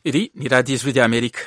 Iri ni radiyo ijwi ry'Amerika.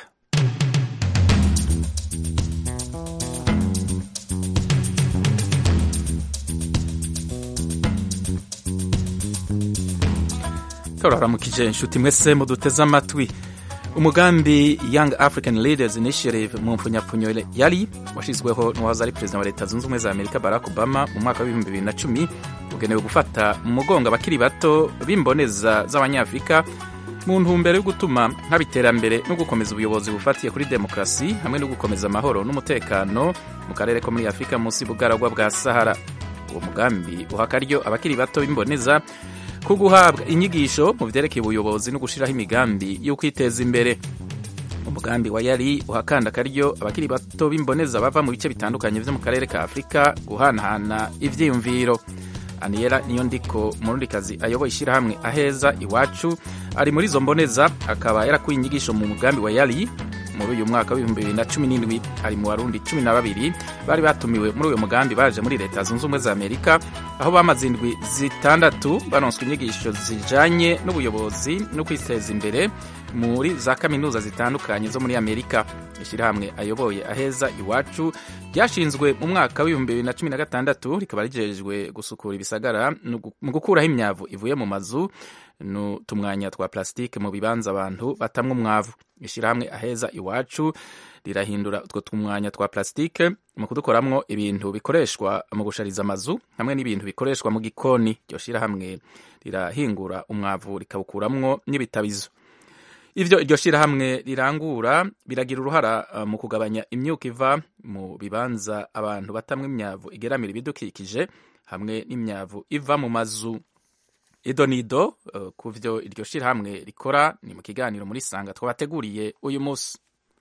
turaramukije inshuti mwese muduteze amatwi umugambi young african leaders initiative mu mpfunyapfunyo yari washyizweho n'uwahoze ari perezida wa leta zunze ubumwe za amerika barack obama mu mwaka w'ibihumbi bibiri na cumi ugenewe gufata mu mugongo abakiri bato b'imboneza z'abanyafurika mu ntumbero yo gutuma haba iterambere no gukomeza ubuyobozi bufatiye kuri demokarasi hamwe no gukomeza amahoro n'umutekano mu karere ko muri afurika munsi y'ubugaragwa bwa sahara uwo mugambi uha akaryo abakiri bato b'imboneza ko guhabwa inyigisho mu byerekeye ubuyobozi no gushyiraho imigambi yo kwiteza imbere umugambi wa yari uhakanda akaryo abakiri bato b'imboneza bava mu bice bitandukanye byo mu karere ka afurika guhanahana ibyiyumviro aniyera niyo ndiko umurundikazi ayoboye ishyirahamwe aheza iwacu ari muri izo mboneza akaba yarakuye inyigisho mu mugambi wa yari muri uyu mwaka w'ibihumbi bibiri na cumi n'indwi ari mu barundi cumi na babiri bari batumiwe muri uyu mugambi baje muri leta zunze ubumwe za amerika aho bamaze indwi zitandatu banonswa inyigisho zijanye n'ubuyobozi no kwiteza imbere muri za kaminuza zitandukanye zo muri amerika ishyirahamwe ayoboye aheza iwacu ryashinzwe mu mwaka w'ibihumbi bibiri na cumi na gatandatu rikaba rigejejwe gusukura ibisagara mu gukuraho imyavu ivuye mu mazu n'utumwanya twa plastique mu bibanza abantu batamwe umwavu ishyirahamwe aheza iwacu rirahindura utwo tumwanya twa plastique mu kudukoramwo ibintu bikoreshwa mu gushariza amazu hamwe n'ibintu bikoreshwa mu gikoni iryo shyirahamwe rirahingura umwavu rikawukuramwo n'ibitabizo ivyo iryo shyirahamwe rirangura biragira uruhara mu kugabanya imyuka iva mu bibanza abantu batamwe imyavu igeramira ibidukikije hamwe n'imyavu iva mu mazu idonido uh, ku vyo iryo shirahamwe rikora ni mu kiganiro muri sanga twabateguriye uyu munsi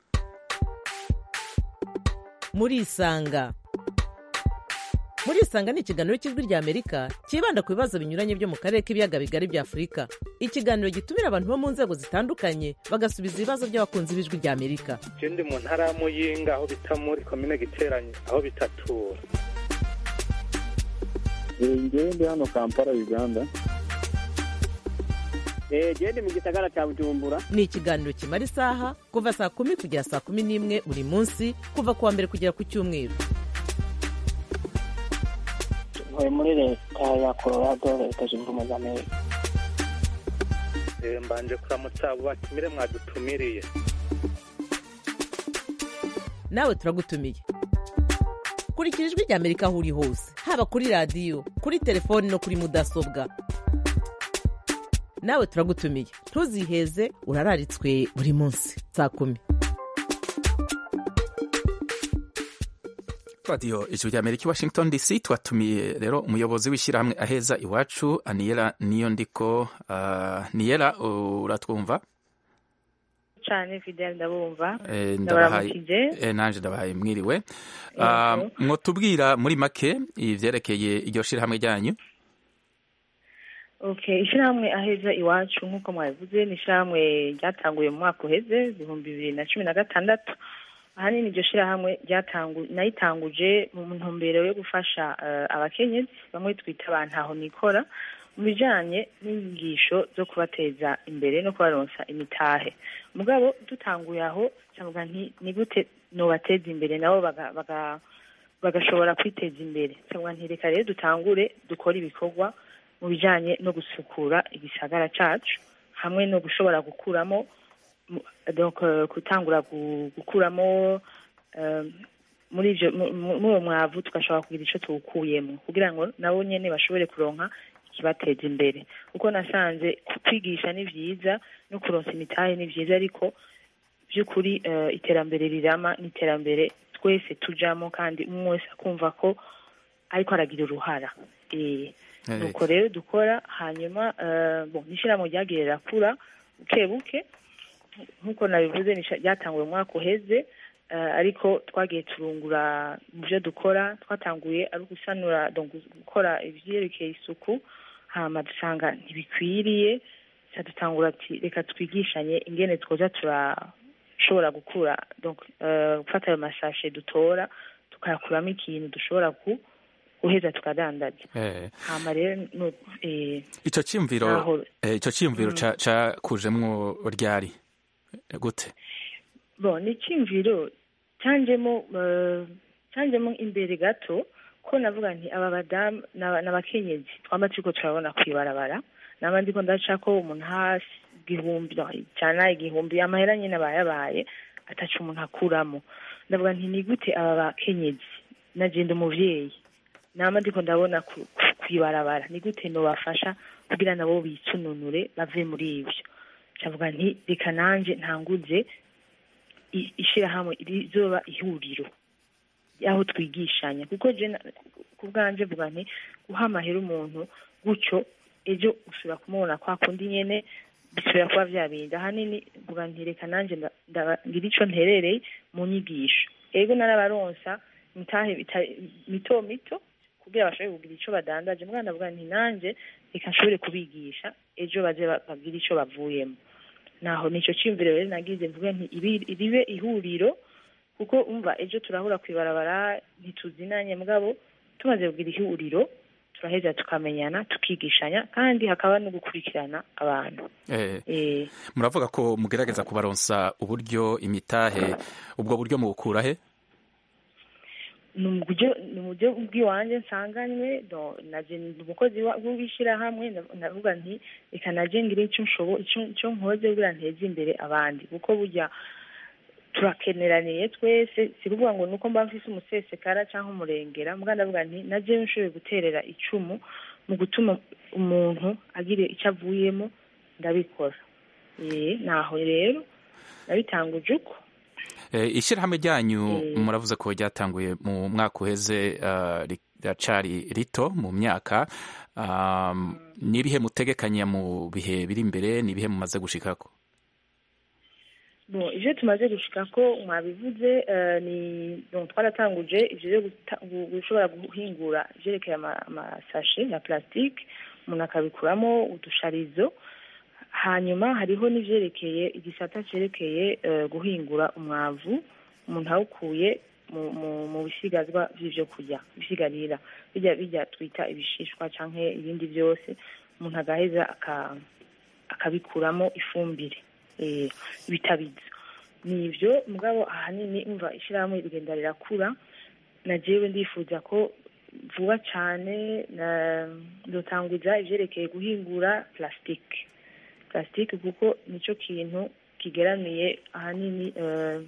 muri isanga muri isanga ni ikiganiro cy'ijwi rya amerika cyibanda ku bibazo binyuranye byo mu karere k'ibiyaga bigari bya afurika ikiganiro gitumira abantu bo mu nzego zitandukanye bagasubiza ibibazo by'abakunzi b'ijwi rya amerika je ndi mu ntara ya muyinga aho bita muri komine giteranye aho bitatura ngewe ndi hano kampala uganda gende mu gisagara cya bujumbura ni ikiganiro kimara isaha kuva saa kumi kugera saa kumi n'imwe buri munsi kuva ku wa mbere kugera ku cyumweru ntuye muri leta ya colorado leta zunze ubumwe za amerika mbanje kuramutsa abo batumire mwadutumiriye nawe turagutumiye kurikira ijwi rya amerika aho uri hose haba kuri radiyo kuri telefoni no kuri mudasobwa nawe turagutumiye ntuziheze urararitswe buri munsi saa kumi radiyo ijwi rya amerika i washington dc twatumiye rero umuyobozi w'ishyirahamwe aheza iwacu aniyera niyo ndiko uh, niyera uratwumva cyane fidel ndabumva ndabahaye nanje ndabahaye mwiriwe mwotubwira muri make ivyerekeye iryo shirahamwe ryanyu okay ishyirahamwe aheza iwacu nk'uko mwabivuze ni ishyirahamwe ryatanguye mu mwaka uheze ibihumbi bibiri na cumi na gatandatu ahanini iryo shyirahamwe nayitanguje mu ntumbero yo gufasha abakenyezi bamwe twita abantu aho nikora mu bijyanye n'inyigisho zo kubateza imbere no kubaronsa imitahe mugabo dutanguye aho cyangwa ni gute nubateza imbere nabo bagashobora kwiteza imbere cyangwa ntireka rero dutangure dukore ibikorwa mu bijyanye no gusukura igisagara cyacu hamwe no gushobora gukuramo gutangura gukuramo muri uwo mwavu tugashobora kugira icyo tuwukuyemo kugira ngo nabo nyine bashobore kuronka ikibateza imbere kuko nasanze kwigisha ni byiza no kuronsa imitahe ni byiza ariko by'ukuri iterambere rirama ni iterambere twese tujamo kandi umwe wese akumva ko ariko aragira uruhara nuko rero dukora hanyuma n'ishyirahamwe ryagiye rirakura buke buke nk'uko nabivuze ryatanguye umwaka uheze ariko twagiye turungura mu byo dukora twatanguye ari ugusanura gukora ibyerekeye isuku hama dusanga ntibikwiriye dutangura ati reka twigishanye ingene twoza turashobora gukura gufata ayo masashe dutora tukayakuramo ikintu dushobora ku guheza tukadandaza hama rero ico ciyumviro ico ciyumviro cakujemwo ryari gute bon ni icyumviro cyanjemo eh, cyanjemo imbere gato ko navuga nti aba badamu n'aba- n'abakenyezi twamba turiko turabona kwibarabara naba ndiko ndaca ko umuntu hasi igihumbi no, cyane igihumbi amahera nyine aba yabaye ataca umuntu akuramo ndavuga nti ni gute aba bakenyezi nagenda umuvyeyi nama ndiko ndabona ku- ku- kwibarabara ni gute nobafasha kugira nabo bisununure bave muri ivyo ndavuga nti reka nanje ntanguze i- ishirahamwe rizoba ihuriro aho twigishanya kuko je na- ku bwanje vuga nti guha amahera umuntu gutyo ejo usubira kumubona kwa kundi nyene bisubira kuba vya bindi ahanini vuga nti reka nanje nda- nda- ngira ico nterereye mu nyigisho ego narabaronsa mitahe bita- mito mito kugira bashobore kugira ico badandaje mwana ndavuga nti nanje reka nshobore kubigisha ejo baze ba- bagire ico bavuyemo naho nico ciyumviro rero nagize mvuge nti ibi- ribe ihuriro kuko umva ejo turahura kwibarabara ntituzinanye mugabo tumaze kugira ihuriro turaheza tukamenyana tukigishanya kandi hakaba no gukurikirana abantu Eh, eh muravuga ko mugerageza kubaronsa uburyo imitahe ubwo buryo mubukura he ni uburyo ni uburyo bw'iwanjye nsanganywe no, naje ndi umukozi wa- w'ishyirahamwe ndav- ndavuga nti reka naje ngire icyo nshobo icyo icyo nkoze kugira nteze imbere abandi kuko burya turakeneraniye twese si kuvuga ngo nuko mba mfise umusesekara cyangwa umurengera mbwa ndavuga nti naje nshoboye guterera icumu mu gutuma umuntu agira icyo avuyemo ndabikora eh naho rero nabitanguje uko Eh, ishyirahamwe ryanyu Eh. muravuze ko ryatanguye mu mwaka uheze ah, ri- riracari rito mu myaka um, ni ibihe mutegekanya mu bihe biri imbere ni ibihe mumaze gushikako bon ivyo tumaze gushika ko mwabivuze eh, ni donc twaratanguje ivyo vyo guta- gu- gushobora guhingura ivyerekeye ama- amasashe ya plastique umuntu akabikuramo udusharizo hanyuma hariho n'ivyerekeye igisata cerekeye eh, guhingura umwavu umuntu awukuye mu, mu, mu bisigazwa vy'ivyo kurya ibisigarira bijya bijya twita ibishishwa canke ibindi vyose umuntu agaheza aka- akabikuramo ifumbire eh, bitabiza ni ivyo mugabo ahanini umva ishyirahamwe rigenda rirakura na jewe ndifuza ko vuba cane na ndotanguza ivyerekeye guhingura plastique plastique kuko nico kintu kigeramiye ahanini eh,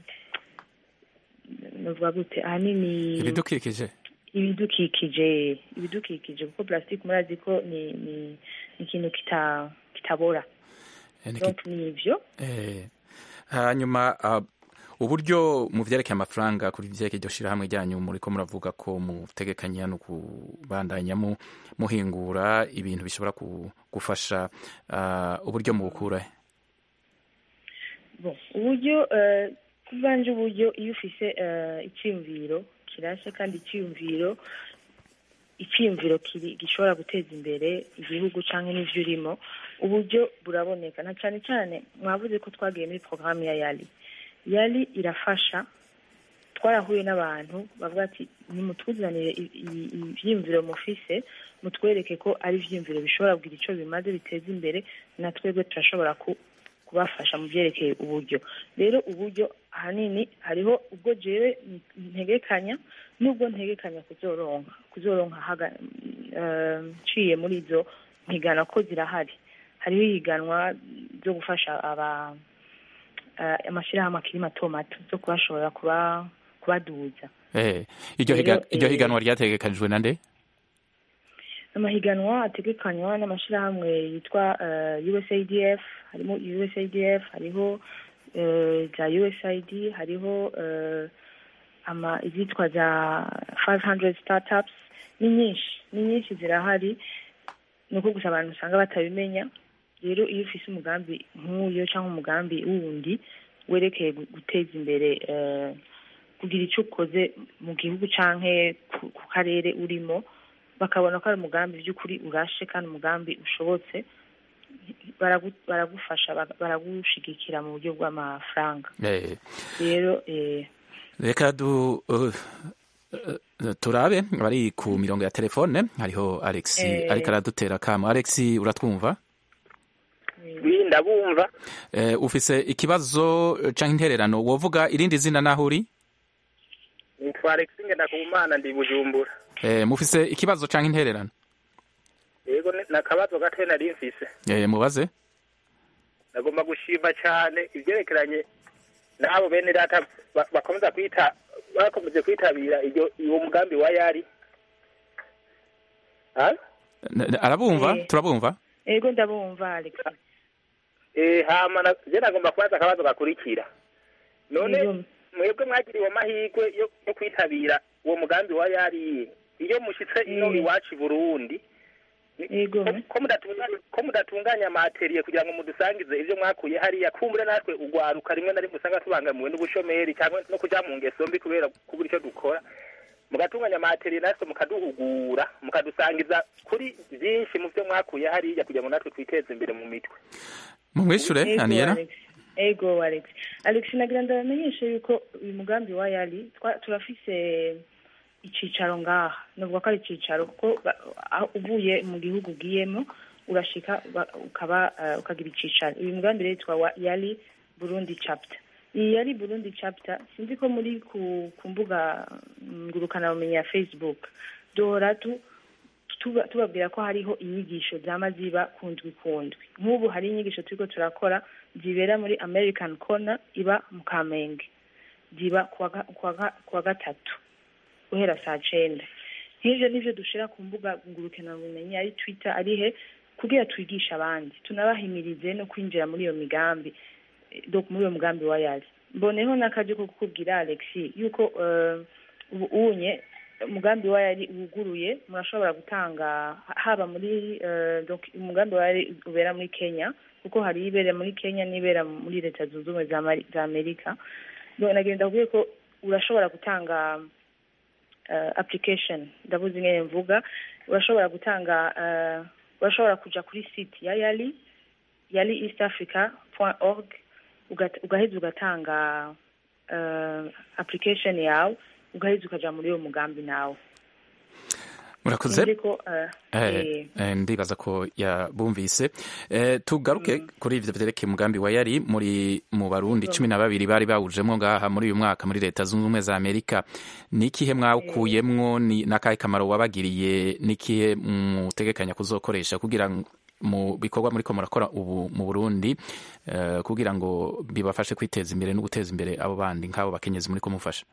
novuga gute ahanini ibidukikije ibidukikije ibidukikije kuko plastique murazi ko ni ni ni ikintu kita kitabora Eh, ni ki- donc ni ivyo eh, hanyuma ah, uburyo mu vyerekeye amafaranga kuri vyerekeye iryo shirahamwe ryanyu muriko muravuga ko mutegekanya no kubandanya mu- muhingura ibintu bishobora ku- gufasha ah, uburyo mubukura he bon uburyo eh, kubanje uburyo iyo ufise eh, icyiyumviro kirashe kandi icyiyumviro icyiyumviro kiri gishobora guteza imbere igihugu cyangwa n'ivyo urimo uburyo buraboneka na cyane cyane mwavuze ko twagiye muri porogaramu ya yali yali irafasha twarahuye n'abantu bavuga ati nimutuzanire i- i- ivyiyumviro mufise mutwereke ko ari ivyiyumviro bishobora kugira ico bimaze biteza imbere na twebwe turashobora ku kubafasha mu byerekeye uburyo rero uburyo ahanini hariho ubwo jewe ntegekanya n'ubwo ntegekanya kuzoronka kuzoronka haga- eh, nciye muri izo mpigana ko zirahari hariho ihiganwa zo gufasha aba eh, amashyirahamwe akiri mato mato zo kubashobora kuba kubaduza Eh, iryo Rero, higa- iryo eh, higanwa ryategekanijwe na nde amahiganwa ategekanywa n'amashyirahamwe yitwa eh, USAIDF harimo USAIDF hariho eh, za USAID hariho eh, ama izitwa za 500 startups ni nyinshi ni nyinshi zirahari ni uko gusa abantu usanga batabimenya rero iyo ufise umugambi nk'uyo cyangwa umugambi wundi werekeye gu- guteza imbere eh, kugira icyo ukoze mu gihugu canke ku, ku karere urimo bakabona ko ari umugambi by'ukuri urashe kandi umugambi ushobotse baragu- baragufasha baga- baragushigikira mu buryo bw'amafaranga Eh, rero eh, reka du uh, uh, turabe bari ku mirongo ya telefone hariho alex Eh. ariko aradutera kamo alex uratwumva wi ndabumva Eh, ufise ikibazo eh, canke intererano wovuga irindi zina naho uri nitwa Alex Ngendakumana ndi Bujumbura Eh, mufise ikibazo canke intererano yego ni- nakabazo gato nari mfise Eh, mubaze nagomba gushima cyane ibyerekeranye n'abo bene data ba- bakomeza kwita bakomeje kwitabira iyo uwo mugambi wa yari Ah? N- n- arabumva Eh. turabumva ego ndabumva alex Eh, hama na- je nagomba kubaza akabazo gakurikira none Yego. mwebwe mwagiriwe amahirwe yo yo kwitabira uwo mugambi wa yari iyo mushitse ino Mm. iwacu i burundi ni- Yego. ko- ko mudatunganya ko mudatunganya amateriye kugira ngo mudusangize ivyo mwakuye hariya kumbure natwe ugwaruka rimwe na rimwe usanga tubangamiwe n'ubushomeri cyangwa no kuja mu ngeso mbi kubera kubura icyo dukora mugatunganya amateriye natwe mukaduhugura mukadusangiza kuri byinshi mu byo mwakuye hariya kugira ngo natwe twiteze imbere mu mitwe mumwishure Ego, aniyera Alex. ego alex alex nagira ndabamenyeshe yuko uyu mugambi wa yali twa- turafise icicaro ngaha novuga ko ari icicaro kuko ba- aho uvuye mu gihugu ugiyemo urashika ba- ukaba eh, ukagira icicaro uyu mugambi rero witwa wa yali burundi chapter iyi yali burundi chapter sinzi ko muri ku, ku mbuga ngurukanabumenyi ya facebook duhora tu tuba- tubabwira ko hariho inyigisho zama ziba ku ndwi ku ndwi nk'ubu hari inyigisho turiko turakora zibera muri american corner iba mu kamenge ziba kuwa ga- kuwa ga- kuwa gatatu guhera saa cenda nk'ivyo nivyo dushira ku mbuga ngurukanabumenyi ari twitter ari he kugira twigishe abandi tunabahimirize no kwinjira muri iyo migambi eh, donc muri uyo mugambi wa yali mboneho n'akaje ko kukubwira alexi yuko eh, ubu unye umugambi wa yari wuguruye murashobora gutanga haba muri eh, donc umugambi wa yari ubera muri kenya kuko hari ibera muri kenya n'ibera muri leta zunze ubumwe za Mari- za amerika Donc, nagenda kubwiye ko urashobora gutanga uh, application ndabuze ingene mvuga urashobora gutanga uh, urashobora kuja kuri site ya yali yali east africa org ugaheza ugatanga uh, application yawe ugaheza ukaja muri uwo mugambi nawe murakoze Sinzi ko, uh, Eh, eh, eh, ndibaza ko yabumvise Eh, tugaruke kuri ivyo vyerekeye umugambi wa yari muri mu barundi cumi na babiri bari bawujemwo ngaha muri uyu mwaka muri leta zunze ubumwe za amerika ni ikihe mwawukuyemwo ni n'akahe kamaro wabagiriye n'ikihe mutegekanya kuzokoresha kugira ngo mu bikorwa muriko murakora ubu mu burundi eh, kugira ngo bibafashe kwiteza imbere no guteza imbere abo bandi nk'abo bakenyezi muriko mufasha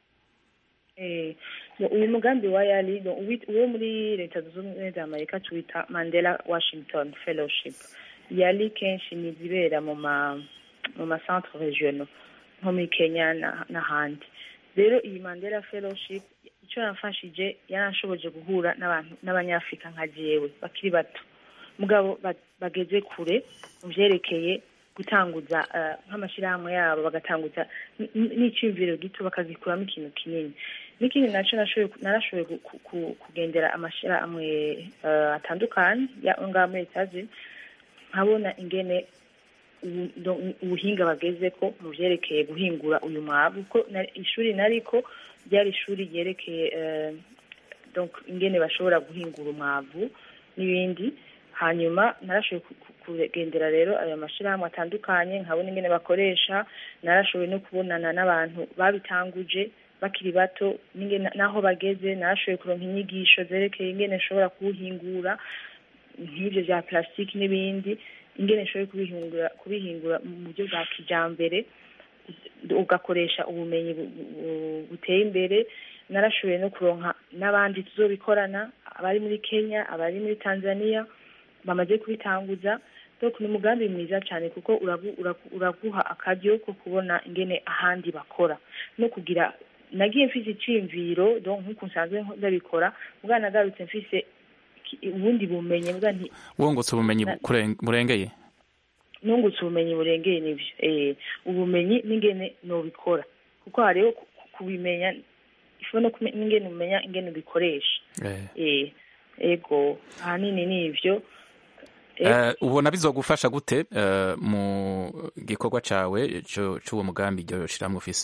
Eh, no, uyu mugambi wa yali no, uwi- uwo muri leta zunze ubumwe za amerika tuwita mandela washington fellowship yali kenshi ni izibera mu ma mu ma centre regional nko muri kenya na- n'ahandi rero iyi mandela fellowship icyo yamfashije yaranshoboje guhura n'abantu n'abanyafurika nka jewe bakiri bato mugabo ba- bageze kure mu vyerekeye gutanguza eh, nk'amashyirahamwe yabo bagatanguza n- n- n'iciyumviro gito bakagikuramo ikintu kinini n'ikindi naco nashoboye narashoboye gu- ku- ku- kugendera amashyirahamwe eh, atandukanye ya ngaha muri etaje nkabona ingene ubu- do- ubuhinga bagezeko mu vyerekeye guhingura uyu mwavu kuko na- ishuri nariko ryari ishuri ryerekeye eh, donc ingene bashobora guhingura umwavu n'ibindi hanyuma narashoboye ku- ku- kugendera rero ayo mashyirahamwe atandukanye nkabona ingene bakoresha narashoboye no kubonana n'abantu babitanguje bakiri bato n'ingene naho bageze narashoboye kuronka inyigisho zerekeye ingene nshobora kuwuhingura nk'ibyo bya plastique n'ibindi ingene nshoboye kubihingura kubihingura mu buryo bwa kijambere ugakoresha ubumenyi bu- bu- buteye imbere narashoboye no kuronka n'abandi tuzobikorana abari muri kenya abari muri tanzania bamaze kubitanguza donc ni umugambi mwiza cyane kuko uragu- uragu- uraguha akaryo ko kubona ingene ahandi bakora no kugira nagiye mfise iciyumviro donc nk'uko nsanzwe ndabikora bwa nagarutse mfise ki- ubundi bumenyi bwa nti wungutse ubumenyi Na- kuren- burengeye nungutse ubumenyi burengeye n'ivyo eh ubumenyi n'ingene nobikora kuko hariho ku- ku- kubimenya ifu no kume- n'ingene umenya ingene ubikoresha Eh. eh ego ahanini n'ivyo Eh, Eh, ubona bizogufasha gute eh, mu gikorwa cawe co- c'uwo mugambi iryo shirahamwe ufise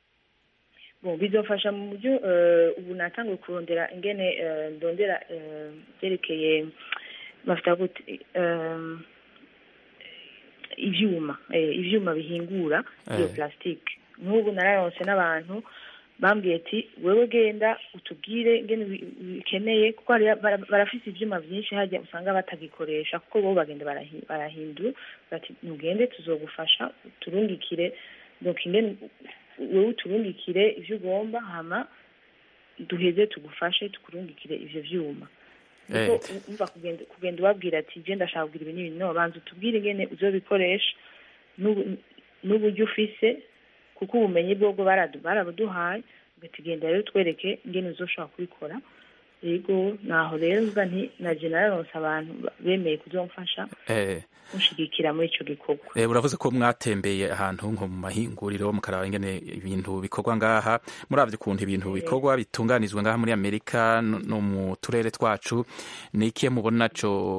bon bizofasha mu buryo eh, ubu natanguye kurondera ingene eh, ndondera eh, byerekeye bafita gute eh, ivyuma eh, ivyuma bihingura iyo Eh. plastique nk'ubu nararonse n'abantu bambwiye ati wewe genda utubwire ngene ubi- ubikeneye kuko hari bara- barafise ivyuma vyinshi harya usanga batagikoresha kuko bo bagenda barahi- barahindura bati nugende tuzogufasha turungikire donc ingene wewe uturungikire ivyo ugomba hama duheze tugufashe tukurungikire ivyo vyuma Eh. kuko umva kugenda kugenda ubabwira ati je ndashaka kugira ibi n'ibi no banza utubwire ingene uzobikoresha n'ubu- n'uburyo ufise kuko ubumenyi bwobwo baradu- barabuduhaye ugati genda rero twereke ingene uzoshobora kubikora yego naho rero mvuga nti naje nararonse abantu ba- bemeye kuzomfasha Eh, mushigikira muri ico gikorwa eh, uravuze ko mwatembeye ahantu nko mu mahinguriro mukaraba ingene ibintu bikorwa ngaha muravye ukuntu ibintu bikorwa bitunganizwa ngaha muri amerika no no mu turere twacu ni ikihe mubona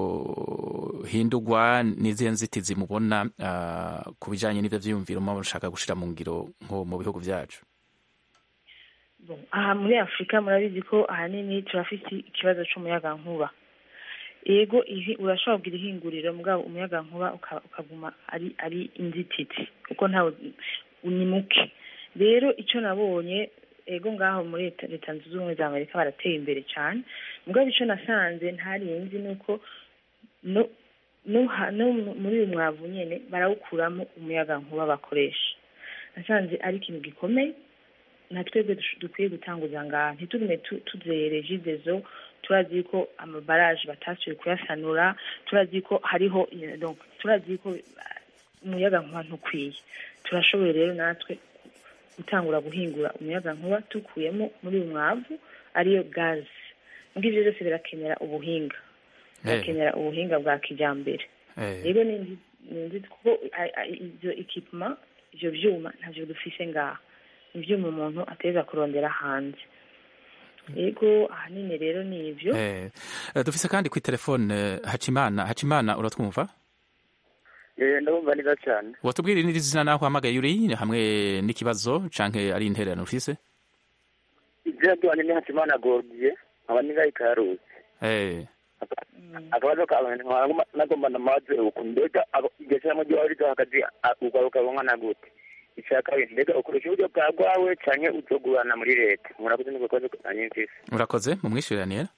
co hindurwa n'izihe nzitizi mubona ah, ku bijanye n'ivyo vyiyumviro muba mushaka gushira mu ngiro nko mu bihugu vyacu Bon, aha muri afurika murabizi ko ahanini turafite ikibazo c'umuyagankuba yego ihi urashobora kugira ihinguriro mugabo umuyagankuba uka- ukaguma ari ari inzitizi kuko ntawe ni muke rero ico nabonye ego ngaho muri leta leta zunze ubumwe za amerika barateye imbere cyane mugabo ico nasanze ntarinzi nuko no no ha- no mu- muri uyu mwavu nyene barawukuramo umuyagankuba bakoresha nasanze ari ikintu gikomeye na twebwe dush- dukwiye gutanguza ngaha ntitugume tu- tuzere jidezo turazi ko amabaraje batasubiye kuyasanura turazi ko hariho eh, donc turazi ko ah, umuyaga nkuba ntukwiye turashoboye rero natwe gutangura guhingura umuyaga nkuba tukuyemo muri uyu mwavu ariyo gazi mbwo ivyo byose birakenera ubuhinga birakenera ubuhinga bwa kijambere Eh, rero ni inzi- ni inzi kuko a- a- ivyo ekipuma ivyo vyuma ntavyo dufise ngaha ivyuma umuntu ateza kurondera hanze yego ahanini rero ni ivyo eh, eh, dufise kandi kwi telefone eh, hacimana hacimana uratwumva Eh, ndabumva neza cyane watubwira n'izina naho uhamagaye uri hamwe n'ikibazo canke ari intererano ufise izina ryanje ni hakimana gordiye nkaba ningaye karuzi eh, akabazo kawe nkaba nagomba namaze uku mbega abo- iryo shyirahamwe ryawe ryo hagati a- ugaruka bungana gute icya kabiri mbega ukoresha uburyo bwa rwawe canke uzogurana muri leta murakoze niko kabazo kanye mfise urakoze mumwishyuranire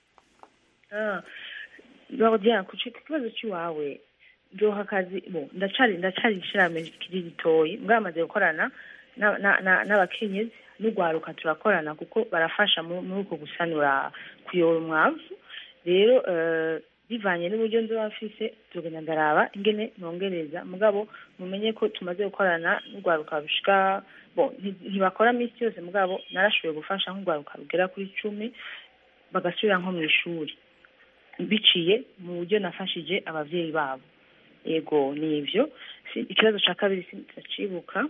Ah, Claudia ku ki- ku kibazo cy'iwawe ndoha akazi bo ndacari ndacari ishirahamwe kiri ritoyi mbwa bamaze gukorana na- na- na- n'abakenyezi n'urwaruka turakorana kuko barafasha mu- muri uko gusanura kuyora umwavu rero eh, bivanye n'uburyo nzoba mfise tugenda ndaraba ingene nongereza mugabo mumenye ko tumaze gukorana n'urwaruka rushika bo nti- ntibakora minsi yose mugabo narashoboye gufasha nk'urwaruka rugera kuri cumi bagasubira nko mu ishuri biciye mu buryo nafashije abavyeyi babo yego ni ivyo Si- ikibazo ca kabiri sindacibuka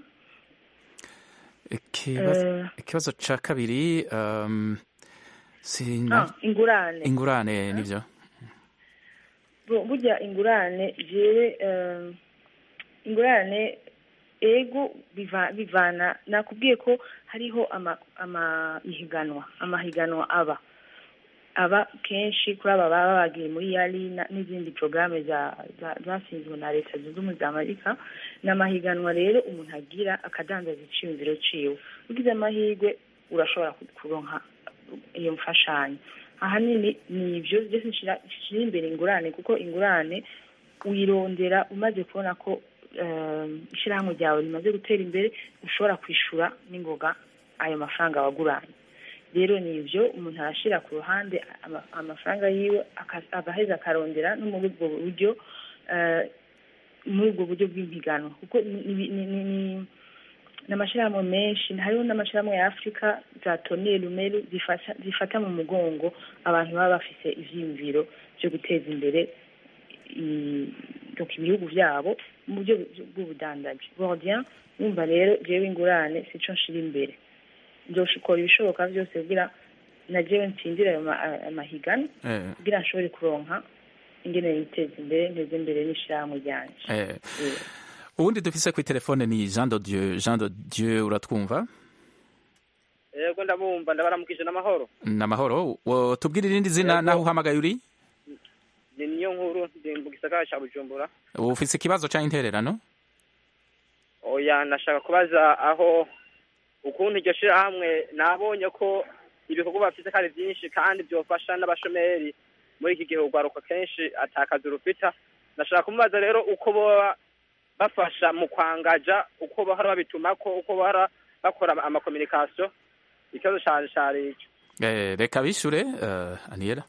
ikibazo Eh, ikibazo ca kabiri um, sina ah, ingurane ingurane nivyo Bu- burya ingurane jewe eh, ingurane ego biva- bivana nakubwiye ko hariho ama- amahiganwa amahiganwa aba aba kenshi kuri aba baba bagiye muri yari na- n'izindi porogaramu zasinzwe na leta zunze ubumwe za amerika ni amahiganwa rero umuntu agira akadandaza iciyumviro ciwe ugize amahirwe urashobora ku- kuronka iyo mfashanyo ahanini ni ivyo byose nshira nshira imbere ingurane kuko ingurane uyirondera umaze kubona ko um, ishirahamwe ryawe rimaze gutera imbere ushobora kwishura n'ingoga ayo mafaranga waguranye rero ni ivyo umuntu arashira ku ruhande ama- amafaranga yiwe aka- agaheza akarondera no muri ubwo buryo eh, muri ubwo buryo bw'impiganwa kuko ni- ni- ni- ni- ni- ni amashyirahamwe menshi hariho n'amashyirahamwe ya afurika za toni rumeru zifasha zifata mu mugongo abantu baba bafise ivyiyumviro vyo guteza imbere i- donc ibihugu vyabo mu buryo bw'ubudandaji bordien yumva rero jewe ingurane sico nshira imbere nzoshikora ibishoboka vyose kugira na jewe ntsindire ayo ma- amahiganwa eh, kugira nshobore kuronka ingene niteza imbere nteze imbere n'ishirahamwe ryanje eh. Eh. uwundi dufise kwi telefone ni jean de dieu jean de dieu uratwumva yego ndabumva ndabaramukije n'amahoro namahoro tubwire irindi zina Yego. naho uhamagaye uri ni niyo nkuru ndi mu gisagara ca bujumbura ufise ikibazo canke intererano oya nashaka kubaza aho ukuntu iryo shirahamwe nabonye ko ibikorwa bafite kandi byinshi kandi byofasha n'abashomeri muri iki gihe urwaruka kenshi atakaza urufita nashaka kumubaza rero uko boba bafasha mu kwangaja uko bahora babitumako uko bahora bakora amakominikasiyo ikibazo canje cari ico Eh, reka bishure uh, aniera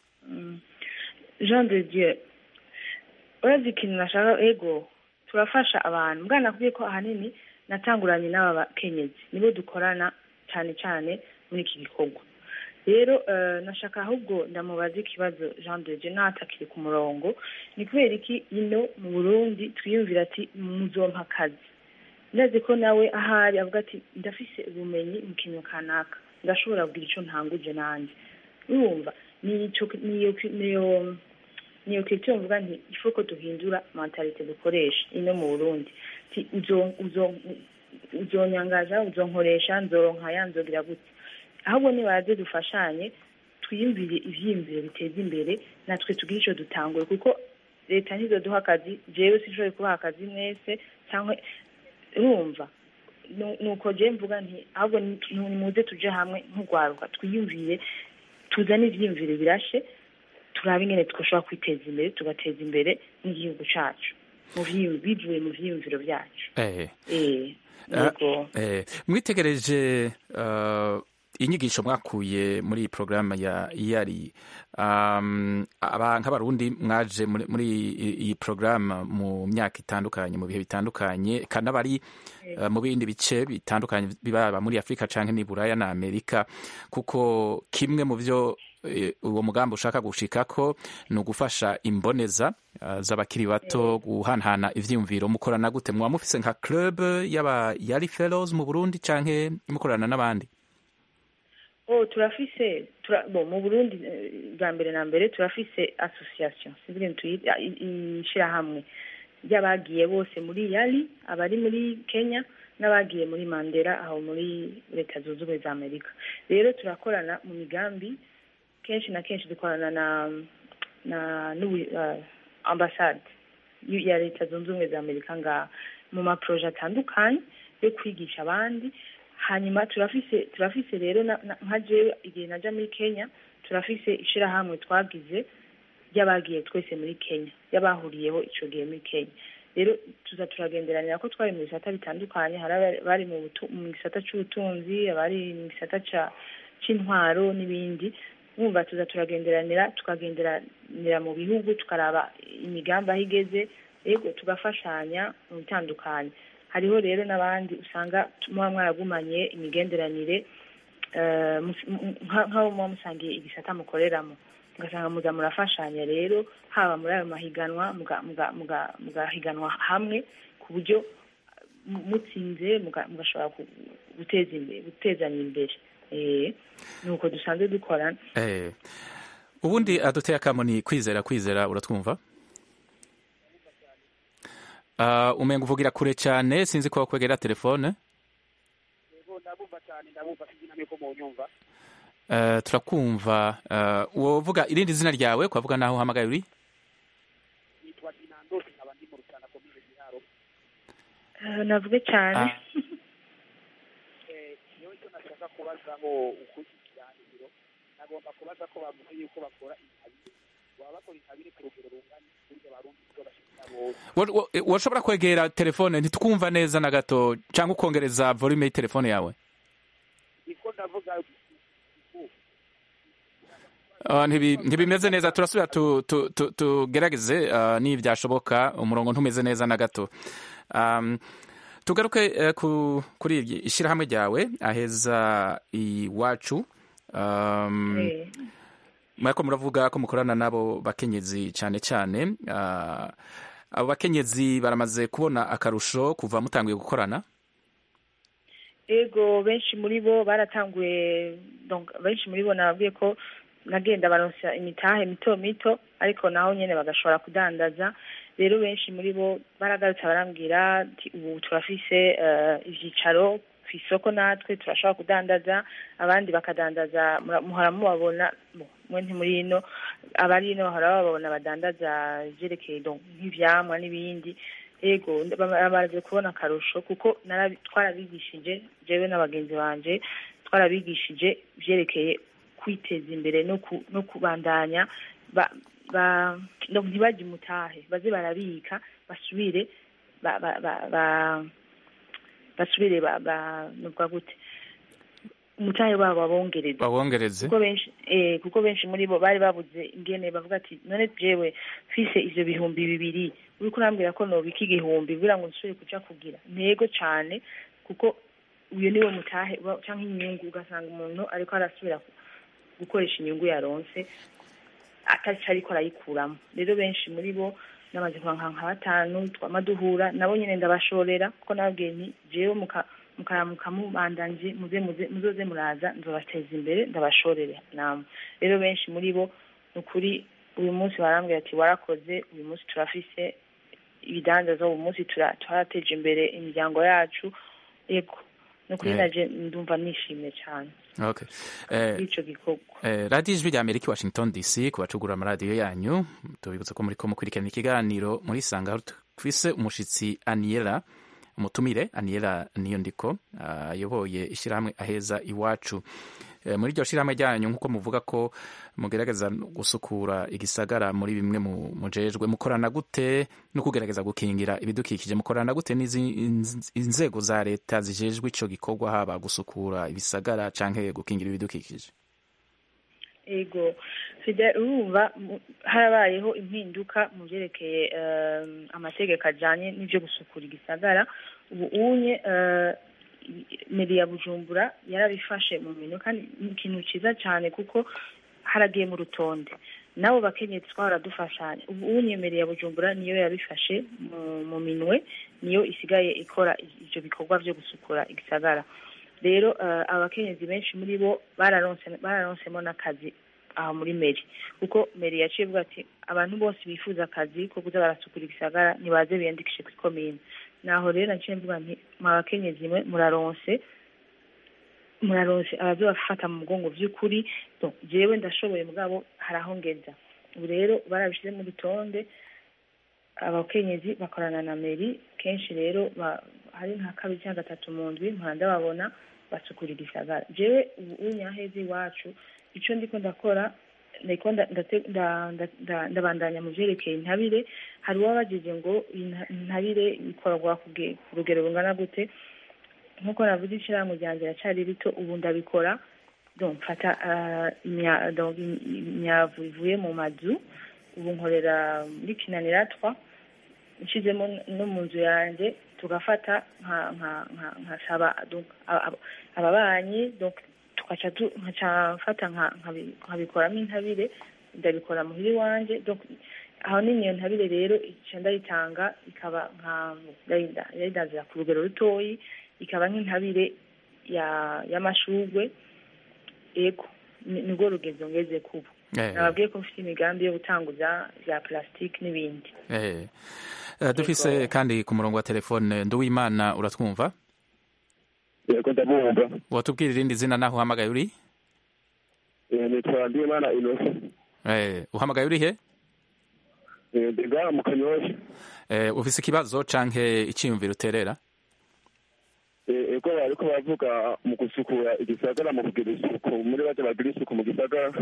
jean de dieu urazi ikintu nashaka ego turafasha abantu mbwana nakubwiye ko ahanini natanguranye n'aba bakenyezi nibo dukorana cyane cyane muri iki gikorwa rero eh, nashaka ahubwo ndamubaza ikibazo jean de dieu natakiri ku murongo ni kubera iki ino mu burundi twiyumvira ati muzompa akazi ndazi ko nawe ahari avuga ati ndafise ubumenyi mu kintu kanaka ndashobora kugira icyo ntanguje nanjye urumva niyo niyo niyo kwityo mvuga nti ifo ko duhindura mentalite dukoresha ino mu burundi ti uzo uzo uzonyangaza uzonkoresha nzoronka nzogira gute ahubwo nibaze dufashanye twiyumvire ivyiyumviro biteza imbere natwe tugire ico dutanguye kuko leta ntizoduha akazi jewe sinshobore kubaha akazi mwese cyangwa urumva Nu- nuko je mvuga nti ahubwo ni- nimuze tuje hamwe nk'urwaruka twiyumvire tuzane ivyiyumviro birashe turabe ingene twashobora kwiteza imbere tugateza imbere n'igihugu cacu mu vyiyumviro bivuye mu vyiyumviro vyacu eh. eh Ah, yego eh, mwitegereje uh, inyigisho mwakuye muri iyi porogaramu ya iyari um, aba nk'abarundi mwaje muri, muri iyi- iyi porogaramu mu myaka itandukanye mu bihe bitandukanye kandi abari uh, mu bindi bice bitandukanye bibaba muri afurika canke ni buraya na amerika kuko kimwe mu vyo eh, uwo mugambi ushaka gushikako ni ugufasha imboneza uh, z'abakiri bato guhanahana ivyiyumviro mukorana gute muba mufise nka club y'aba yari fellows mu burundi canke mukorana n'abandi oh turafise tura, bon mu Burundi eh, bwa mbere na mbere turafise association sivile ntuyita ishirahamwe ry'abagiye bose muri yali abari muri Kenya n'abagiye muri Mandela aho muri leta zunze ubumwe za Amerika rero turakorana mu migambi kenshi na kenshi dukorana na na n'ubu uh, ambassade y- ya leta zunze ubumwe za Amerika nga mu maproje atandukanye yo kwigisha abandi hanyuma turafise turafise rero na- na- nka jewe igihe naja muri kenya turafise ishirahamwe twagize ry'abagiye twese muri kenya y'abahuriyeho ico gihe muri kenya rero tuza turagenderanira ko twari mu bisata bitandukanye hari abari- bari mu butu- mu gisata c'ubutunzi abari mu gisata ca c'intwaro n'ibindi wumva tuza turagenderanira tukagenderanira mu bihugu tukaraba imigambi aho igeze yego tugafashanya mu bitandukanye hariho rero n'abandi usanga muba mwaragumanye imigenderanire eh, mus- m- nka- nk'abo muba musangiye igisata mukoreramo ugasanga muza murafashanya rero haba muri ayo mahiganwa muga- muga- muga- mugahiganwa hamwe ku buryo mu- mutsinze muga- mugashobora ku- guteza imbere gutezanya imbere Eh, ni uko dusanzwe dukorana eh. ubundi aduteye akamo ni kwizera kwizera uratwumva uh, umenga uvugira kure cyane sinzi ko wakwegera telefone yego ndabumva cyane ndabumva sinzi namwe ko munyumva uh, turakumva uh, wovuga irindi zina ryawe kwavuga naho uhamagaye uri nitwa dinandosi nkaba ndi mu rutana komine giharo Eh, navuge cyane Ah. Eh, niyo icyo nashaka kubazaho uko ikiganiro nagomba kubaza ko bavuga yuko bakora intabire baba bakora intabire ku rugero rungana burya barundi ibyo bashika bose Wa- wa- eh, washobora kwegera telefone ntitwumva neza na gato cyangwa ukongereza volume y'itelefone yawe niko ndavuga Uh, ntibi- ntibimeze neza turasubira tu- tu- tu- tugerageze uh, nibyashoboka umurongo ntumeze neza na gato um, tugaruke eh, ku, kuri iri ishyirahamwe ryawe aheza iwacu um, Eh. murako muravuga ko mukorana n'abo bakenyezi cyane cyane uh, abo bakenyezi baramaze kubona akarusho kuva mutanguye gukorana ego benshi muri bo baratanguye donc benshi muri bo nababwiye ko nagenda baronsa imitahe mito mito ariko naho nyene bagashobora kudandaza rero benshi muri bo baragarutse barambwira ati ubu turafise eh, ivyicaro ku isoko natwe turashobora kudandaza abandi bakadandaza mura- muhora mubabona bo, mwe ntimuri ino abari ino bahora bababona badandaza ivyerekeye donc nk'ivyamwa n'ibindi ego bamaze kubona akarusho kuko narabi- twarabigishije jewe n'abagenzi banje twarabigishije vyerekeye kwiteza imbere no ku- no kubandanya ba- ba- no ntibajye umutahe baze barabika basubire ba- ba- ba- ba- basubire ba- ba- nuvuga gute umutahe wabo babongereze babongereze kuko benshi eh kuko benshi muri bo bari babuze ingene bavuga ati none jewe fise ivyo bihumbi bibiri uriko urambwira ko nobika igihumbi kugira ngo nsubire kuja kugira ntego cane kuko uyo niwe mutahe uba- canke inyungu ugasanga umuntu ariko arasubira ku- gukoresha inyungu yaronse atari ariko arayikuramo rero benshi muri bo namaze kubanka nka batanu twama duhura nabo nyene ndabashorera kuko nababwiye nti jewe muka mukaramuka mubandanje muze muze muzoze muraza nzobateza imbere ndabashorere namwe rero benshi muri bo ni ukuri uyu munsi barambwira ati warakoze uyu munsi turafise ibidandaza uyu munsi tura- twarateje imbere imiryango yacu yego ni ukuri Eh. naje ndumva nishimye cyane okay eh, kuri ico gikorwa Eh, radiyo ijwi rya amerika i washington dc ku bacugura amaradiyo yanyu tubibutsa ko muriko mukurikirana ikiganiro muri sanga aho twise umushitsi aniela umutumire aniela niyo ndiko ayoboye ishyirahamwe aheza iwacu Eh, muri iryo shyirahamwe ryanyu nk'uko muvuga ko mugerageza gusukura igisagara muri bimwe mu mujejwe mukorana gute no kugerageza gukingira ibidukikije mukorana gute n'izi inz- inzego za leta zijejwe ico gikorwa haba gusukura ibisagara canke gukingira ibidukikije ego fide urumva mu- harabayeho impinduka mu byerekeye eh, amategeko ajyanye n'ibyo gusukura igisagara ubu unye eh, meri ya bujumbura yarabifashe mu minwe kandi ni ikintu cyiza cyane kuko haragiye mu rutonde nabo bakenyezi twahora dufashanya ubu unye meri ya bujumbura niyo yabifashe mu- mu minwe niyo isigaye ikora ibyo bikorwa byo gusukura igisagara rero eh, abakenyezi benshi muri bo bararonse bararonsemo n'akazi aho muri meri kuko meri yaciye ivuga ati abantu bose bifuza akazi ko kuza barasukura igisagara nibaze biyandikishe ku ikomine naho rero naciye mvuga nti mwa bakenyezi mwe muraronse muraronse abazobafata mu mugongo vy'ukuri donc jewe ndashoboye mugabo haraho ngeza ubu rero barabishize mu rutonde abakenyezi bakorana na meri kenshi rero ba- hari nka kabiri cyangwa gatatu mu ndwi mpora ndababona basukura igisagara jewe ubu unyaheze iwacu ico ndiko ndakora ndiko nda- ndate- nda- nda- nda- ndabandanya mu vyerekeye intabire hari uwabajije ngo iyi nta- intabire ikorwa ku ge- ku rugero rungana gute nk'uko navuze ishirahamwe ryanje racari rito ubu ndabikora donc mfata ah, imya- donc im- imyavu ivuye mu mazu ubu nkorera muri kinaniratwa nshizemo no mu nzu yanjye tugafata nka nka nka nkasaba donc aba- aba- ababanyi donc tugaca tu- nkaca mfata nka- nkabi- nkabikoramo intabire ndabikora muhira iwanje donc aho nini iyo ntabire rero ica ndayitanga ikaba nka ndayida- ndayidazira ku rugero rutoyi ikaba nk'intabire ya y'amashugwe ego ni- nibwo rugezo ngeze kubu Eh, nababwiye ko mfite imigambi yo gutanguza bya plastique n'ibindi eh. Eh, dufise kandi ku murongo wa telefone nduwimana uratwumva yego ndabumva watubwira irindi zina naho uhamagaye uri Eh, nitwa ndimana inosa Eh, uhamagaye uri he Eh, ndi ngaha mu kanyosha Eh, ufise ikibazo canke iciyumviro uterera Eh, ego bariko baravuga mu gusukura igisagara mu kugira isuku muri baje bagira isuku mu gisagara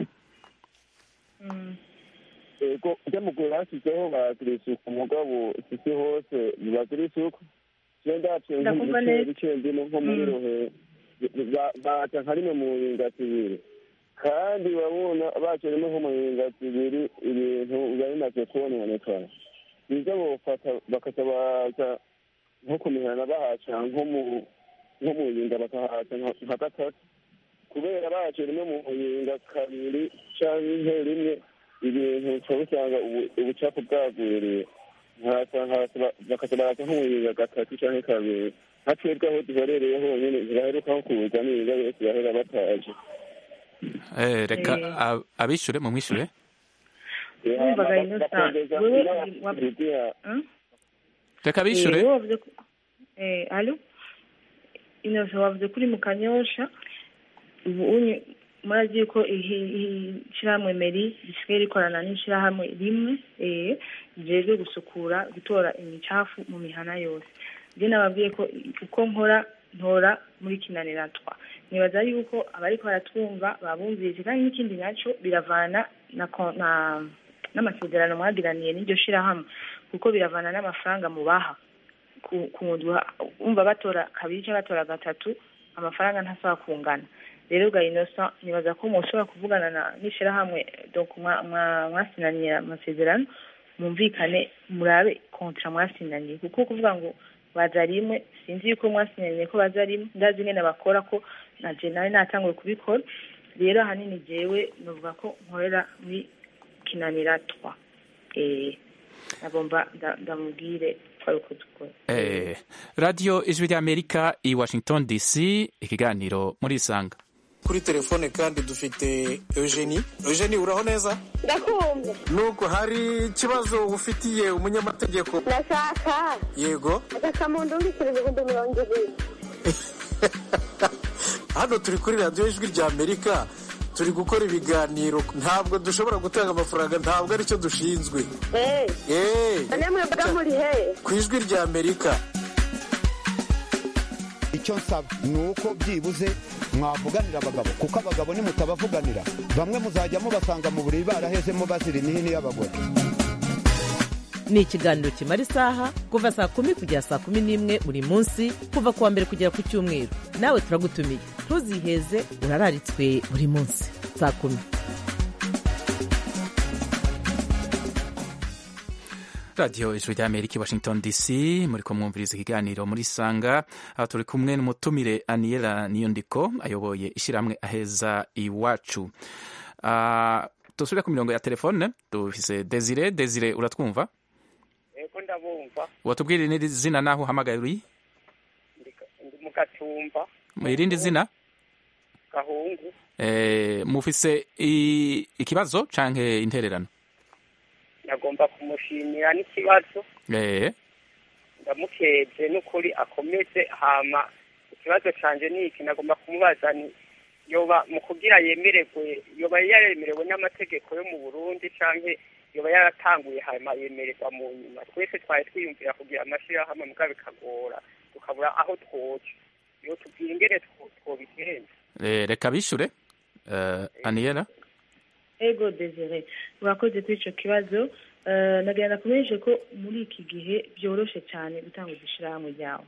ego ujya mu gihe bashyizeho baragira isuku mugabo sisi hose ntibagira isuku je ndaciye Ndakumva neza. nk'ibice ndimo nko muri Mm. rohe ba- baca nka rimwe mu ngati ibiri kandi urabona baca rimwe nko mu ngati ibiri ibintu biba bimaze kononekara nivyo bofata bakaca baza nko ku mihana bahaca nko mu nko mu yinga bakahaca nka- nka gatatu kubera baca rimwe mu yinga kabiri canke rimwe ibintu ushobora usanga ubu- ubucafu bwagwiriye bakaca baraza nko mu yinga gatatu canke kabiri nka twebwe aho duherereye honyene ntibaheruka nko kuza n'iyinga yose bahera bataje Eh, reka Eh. ab- abishure mu mwishure Wumvaga Innocent, wewe wa- Hmm? reka Eh, abishure wewe wavuze ko eh alo Innocent wavuze kuri mu kanyosha ubu unye murazi ko ihi- ihi- ishirahamwe meri risigaye rikorana n'ishirahamwe rimwe eh tujejwe gusukura gutora imicafu mu mihana yose je nababwiye ko uko nkora ntora muri kinaniratwa nibaza yuko abariko baratwumva babumvise kandi n'ikindi naco biravana na, ko- na n'amasezerano mwagiraniye n'iryo shirahamwe kuko biravana n'amafaranga mubaha ku- ku ndwi umva batora kabiri cyangwa batora gatatu amafaranga ntasaba kungana rero bwa inosa nibaza ko mushobora kuvugana na n'ishirahamwe donc mwa- mwa- mwasinaniye amasezerano mwumvikane murabe kontra mwasinaniye kuko kuvuga ngo baza rimwe sinzi yuko mwasinaniye ko baza rimwe ndazi ingene bakora ko na je nawe natanguye kubikora rero ahanini jewe novuga ko nkorera muri kinanira twa eh nagomba nda- ndamubwire ko ari uko dukora Eh, radiyo ijwi ry'amerika i washington dc ikiganiro muri isanga kuri telefone kandi dufite eugenie eugenie uraho neza ndakumva nuko hari ikibazo ufitiye umunyamategeko ndashaka yego agakamuntu ndikira ibihumbi mirongo ibiri hano turi kuri radiyo ijwi rya amerika turi gukora ibiganiro ntabwo dushobora gutanga amafaranga ntabwo aricyo dushinzwe eee eee none mwebwe muri he ku ijwi rya amerika icyo nsaba ni uko byibuze mwavuganira abagabo kuko abagabo nimutabavuganira bamwe muzajya mubasanga mu buriri barahezemo bazira imihini y'abagore ni ikiganiro kimara isaha kuva saa kumi kugera saa kumi n'imwe buri munsi kuva ku wa mbere kugera ku cyumweru nawe turagutumiye ntuziheze urararitswe buri munsi saa kumi radiyo ijwi ry'amerika i washington dc muri kumwumviriza ikiganiro muri sanga aho turi kumwe n'umutumire aniela niyondiko ayoboye ishyirahamwe aheza iwacu Ah, dusubire ku mirongo ya telefone dufise desire desire uratwumva yego ndabumva watubwira irindi zina naho uhamagaye uri ndi mu gatumba mu irindi zina gahungu Eh, mufise i- ikibazo canke intererano nagomba kumushimira n'ikibazo Eh, ndamukeje n'ukuri akomeze hama ikibazo canje ni iki nagomba kumubaza ni yoba mu kugira yemererwe yoba yaremerewe n'amategeko yo mu burundi canke yoba yaratanguye hama yemererwa mu nyuma twese twari twiyumvira kugira amashirahamwe muga bikagora tukabura aho twoca yo tubwira ingene two- twobigenza eh, reka bishure Eh, aniela ego desire urakoze kuri icyo kibazo Eh, nagira nakumenyeshe ko muri iki gihe byoroshe cyane gutanguza ishyirahamwe ryawe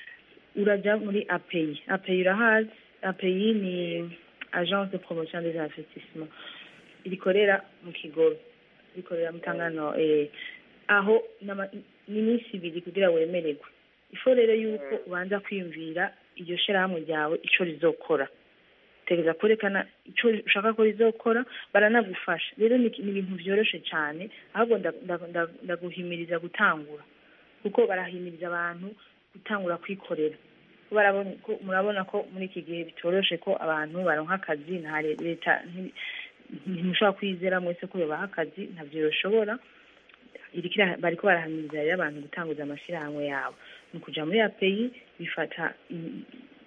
urajya muri apeyi apeyi urahazi apeyi ni agence de promotion des investissements rikorera mu kigobe rikorera mu tangano eh, aho n'ama- n'iminsi ibiri kugira wemererwe ifo rero yuko ubanza kwiyumvira iryo shyirahamwe ryawe icyo rizokora tegeza kwerekana icyo ushaka ko rizokora baranagufasha rero ni ni ibintu byoroshe cyane ahubwo nda- nda- nda- ndaguhimiriza gutangura kuko barahimiriza abantu gutangura kwikorera Ko barabona ko murabona ko muri iki gihe bitoroshe ko abantu baronka akazi nta le- leta nti- ntimushobora kwizera mwese ko yobaha akazi ntabyo yoshobora irikira bariko barahamiriza rero abantu gutanguza amashyirahamwe yabo ni ukuja muri apeyi bifata i-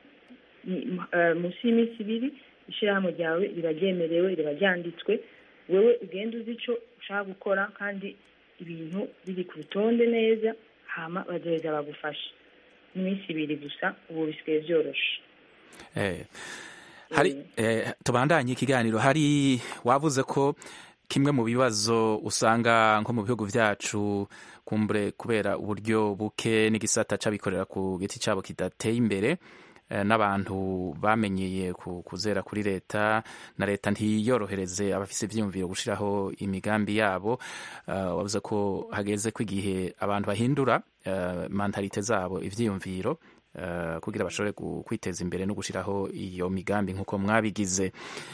ni- eh, munsi y'iminsi ibiri ishyirahamwe ryawe riba ryemerewe riba ryanditswe wewe ugenda uzi icyo ushaka gukora kandi ibintu biri ku rutonde neza hama bazoheza bagufasha ni iminsi ibiri gusa ubu bisigaye byoroshe Eh, hari eh, tubandanye ikiganiro hari wavuze ko kimwe mu bibazo usanga nko mu bihugu vyacu kumbure kubera uburyo buke n'igisata c'abikorera ku giti cabo kidateye imbere eh, n'abantu bamenyeye ku- kuzera kuri leta na leta ntiyorohereze abafise ivyiyumviro gushiraho imigambi yabo uh, wavuze ko hageze ko igihe abantu bahindura uh, mentalite zabo ivyiyumviro uh, kugira bashobore gu- kwiteza imbere no gushiraho iyo migambi nk'uko mwabigize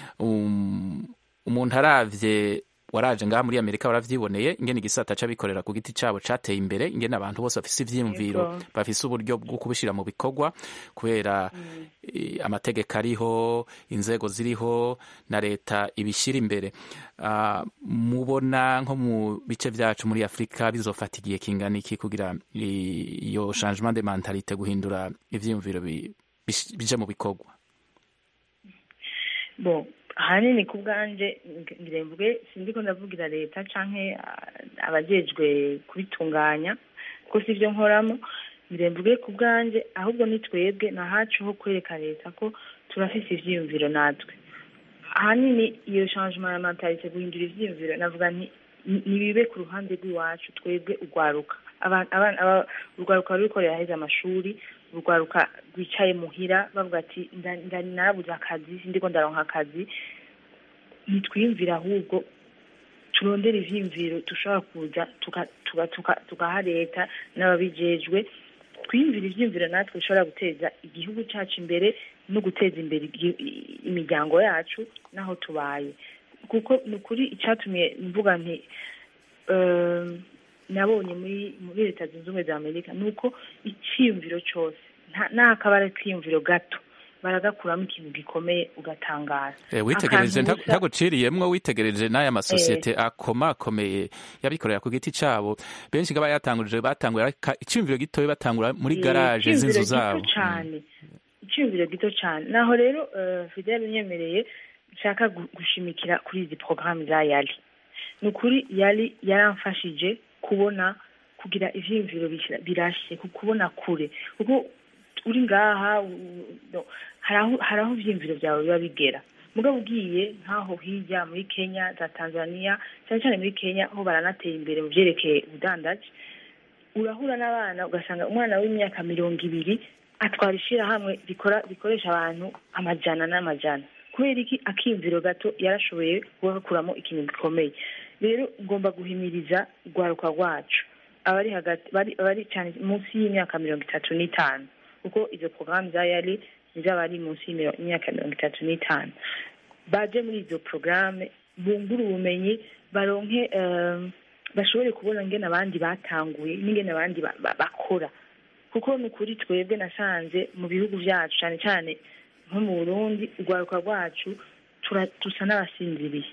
um, umuntu aravye waraje ngaha muri amerika waravyiboneye ingene igisata c'abikorera ku giti cabo cateye imbere ingene abantu bose bafise ivyiyumviro Yego. bafise uburyo bwo kubishira mu bikorwa kubera eh, amategeko ariho inzego ziriho na leta ibishyira imbere Ah, mubona nko mu bice vyacu muri afurika bizofata igihe kingana iki kugira i- iyo changement de mentalite guhindura ivyiyumviro bi- bish- bije mu bikorwa bon ahanini ku bwanje ng- ngira mvuge sindi ko ndavugira leta canke ah, abajejwe kubitunganya kuko si byo nkoramo ngira mvuge ku bwanje ahubwo ni twebwe ni ahacu ho kwereka leta ko turafise ivyiyumviro natwe ahanini iyo changement ya mentalite guhindura ivyiyumviro navuga nti ni- nibibe ku ruhande rw'iwacu twebwe urwaruka Aba- abana- aba- urwaruka ruriko riraheza amashuri urwaruka rwicaye muhira bavuga ati "Nda- nda- narabuze akazi sindiko ndaronka akazi nitwiyumvire ahubwo turondere ivyiyumviro dushobora kuza tuka- tuka- tuka- tugaha leta n'ababijejwe twiyumvire ivyiyumviro natwe bishobora guteza igihugu cacu imbere no guteza imbere igi- i- imiryango yacu n'aho tubaye kuko ni ukuri icatumye mvuga nti eh, nabonye muri muri leta zunze ubumwe za amerika ni uko icyiyumviro cyose nta- n'akaba ari akiyumviro gato baragakuramo ikintu gikomeye ugatangara Eh, witegereje Akantu nta- gusa- ntaguciriyemwo witegereje n'aya masosiyete akomakomeye y'abikorera ku giti cabo benshi nga bayatangurije batangura iciyumviro gitoya batangura muri Eh, garaje icyiyumviro z'inzu gito zabo cane icyiyumviro gito cyane naho rero eh, fidel unyemereye nshaka gu- gushimikira kuri izi porogaramu za yali ni ukuri yali yaramfashije kubona kugira ivyiyumviro bishira- birashe ku- kubona kure kuko uri ngaha u- u- no, hari aho- hari aho ivyiyumviro byawe biba bigera mugabo ugiye nk'aho hirya muri kenya za tanzania cyane cyane muri kenya ho baranateye imbere mu vyerekeye ubudandaji urahura n'abana ugasanga umwana w'imyaka mirongo ibiri atwara ishirahamwe rikora rikoresha abantu amajana n'amajana kubera iki akiyumviro gato yarashoboye kugakuramo ikintu gikomeye rero ngomba guhimiriza urwaruka rwacu abari hagati bari abari cyane munsi y'imyaka mirongo itatu n'itanu kuko izo porogaramu za yari z'abari munsi y'imiro- y'imyaka mirongo itatu n'itanu baje muri izo porogaramu bungure ubumenyi baronke eh, bashobore kubona ingene abandi batanguye n'ingene abandi ba- ba- bakora kuko ni ukuri twebwe nasanze mu bihugu byacu cyane cyane nko mu burundi urwaruka rwacu tura- dusa n'abasinziriye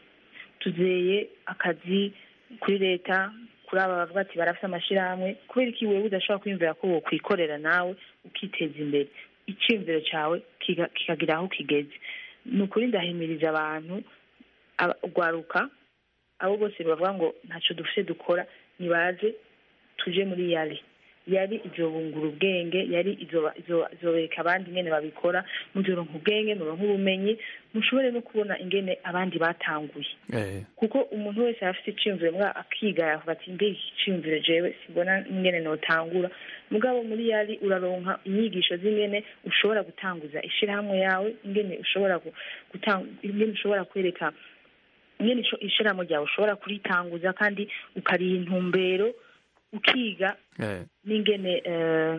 tuzeye akazi kuri leta kuri aba bavuga ati barafite amashyirahamwe kubera iki wewe udashobora kwiyumvira ko wokwikorera nawe ukiteza imbere icyiyumviro cyawe kiga- kikagira aho kigeze ni ukuri ndahimiriza abantu aba- urwaruka abo bose bavuga ngo ntacyo dufite dukora nibaze tuje muri yari yari izobungura ubwenge yari izoba- izo- izobereka abandi ingene babikora muzoronka ubwenge muronka ubumenyi mushobore no kubona ingene abandi batanguye Eh, kuko umuntu wese arafite iciyumviro mbwa akiga yavuga ati mbe iki ciyumviro jewe sibona ingene notangura mugabo muri yari uraronka inyigisho z'ingene ushobora gutanguza ishirahamwe yawe ingene ushobora gu- gutanga ingene ushobora kwereka ingene ico- ishirahamwe ryawe ushobora kuritanguza kandi ukariha intumbero ukiga eh, n'ingene eh,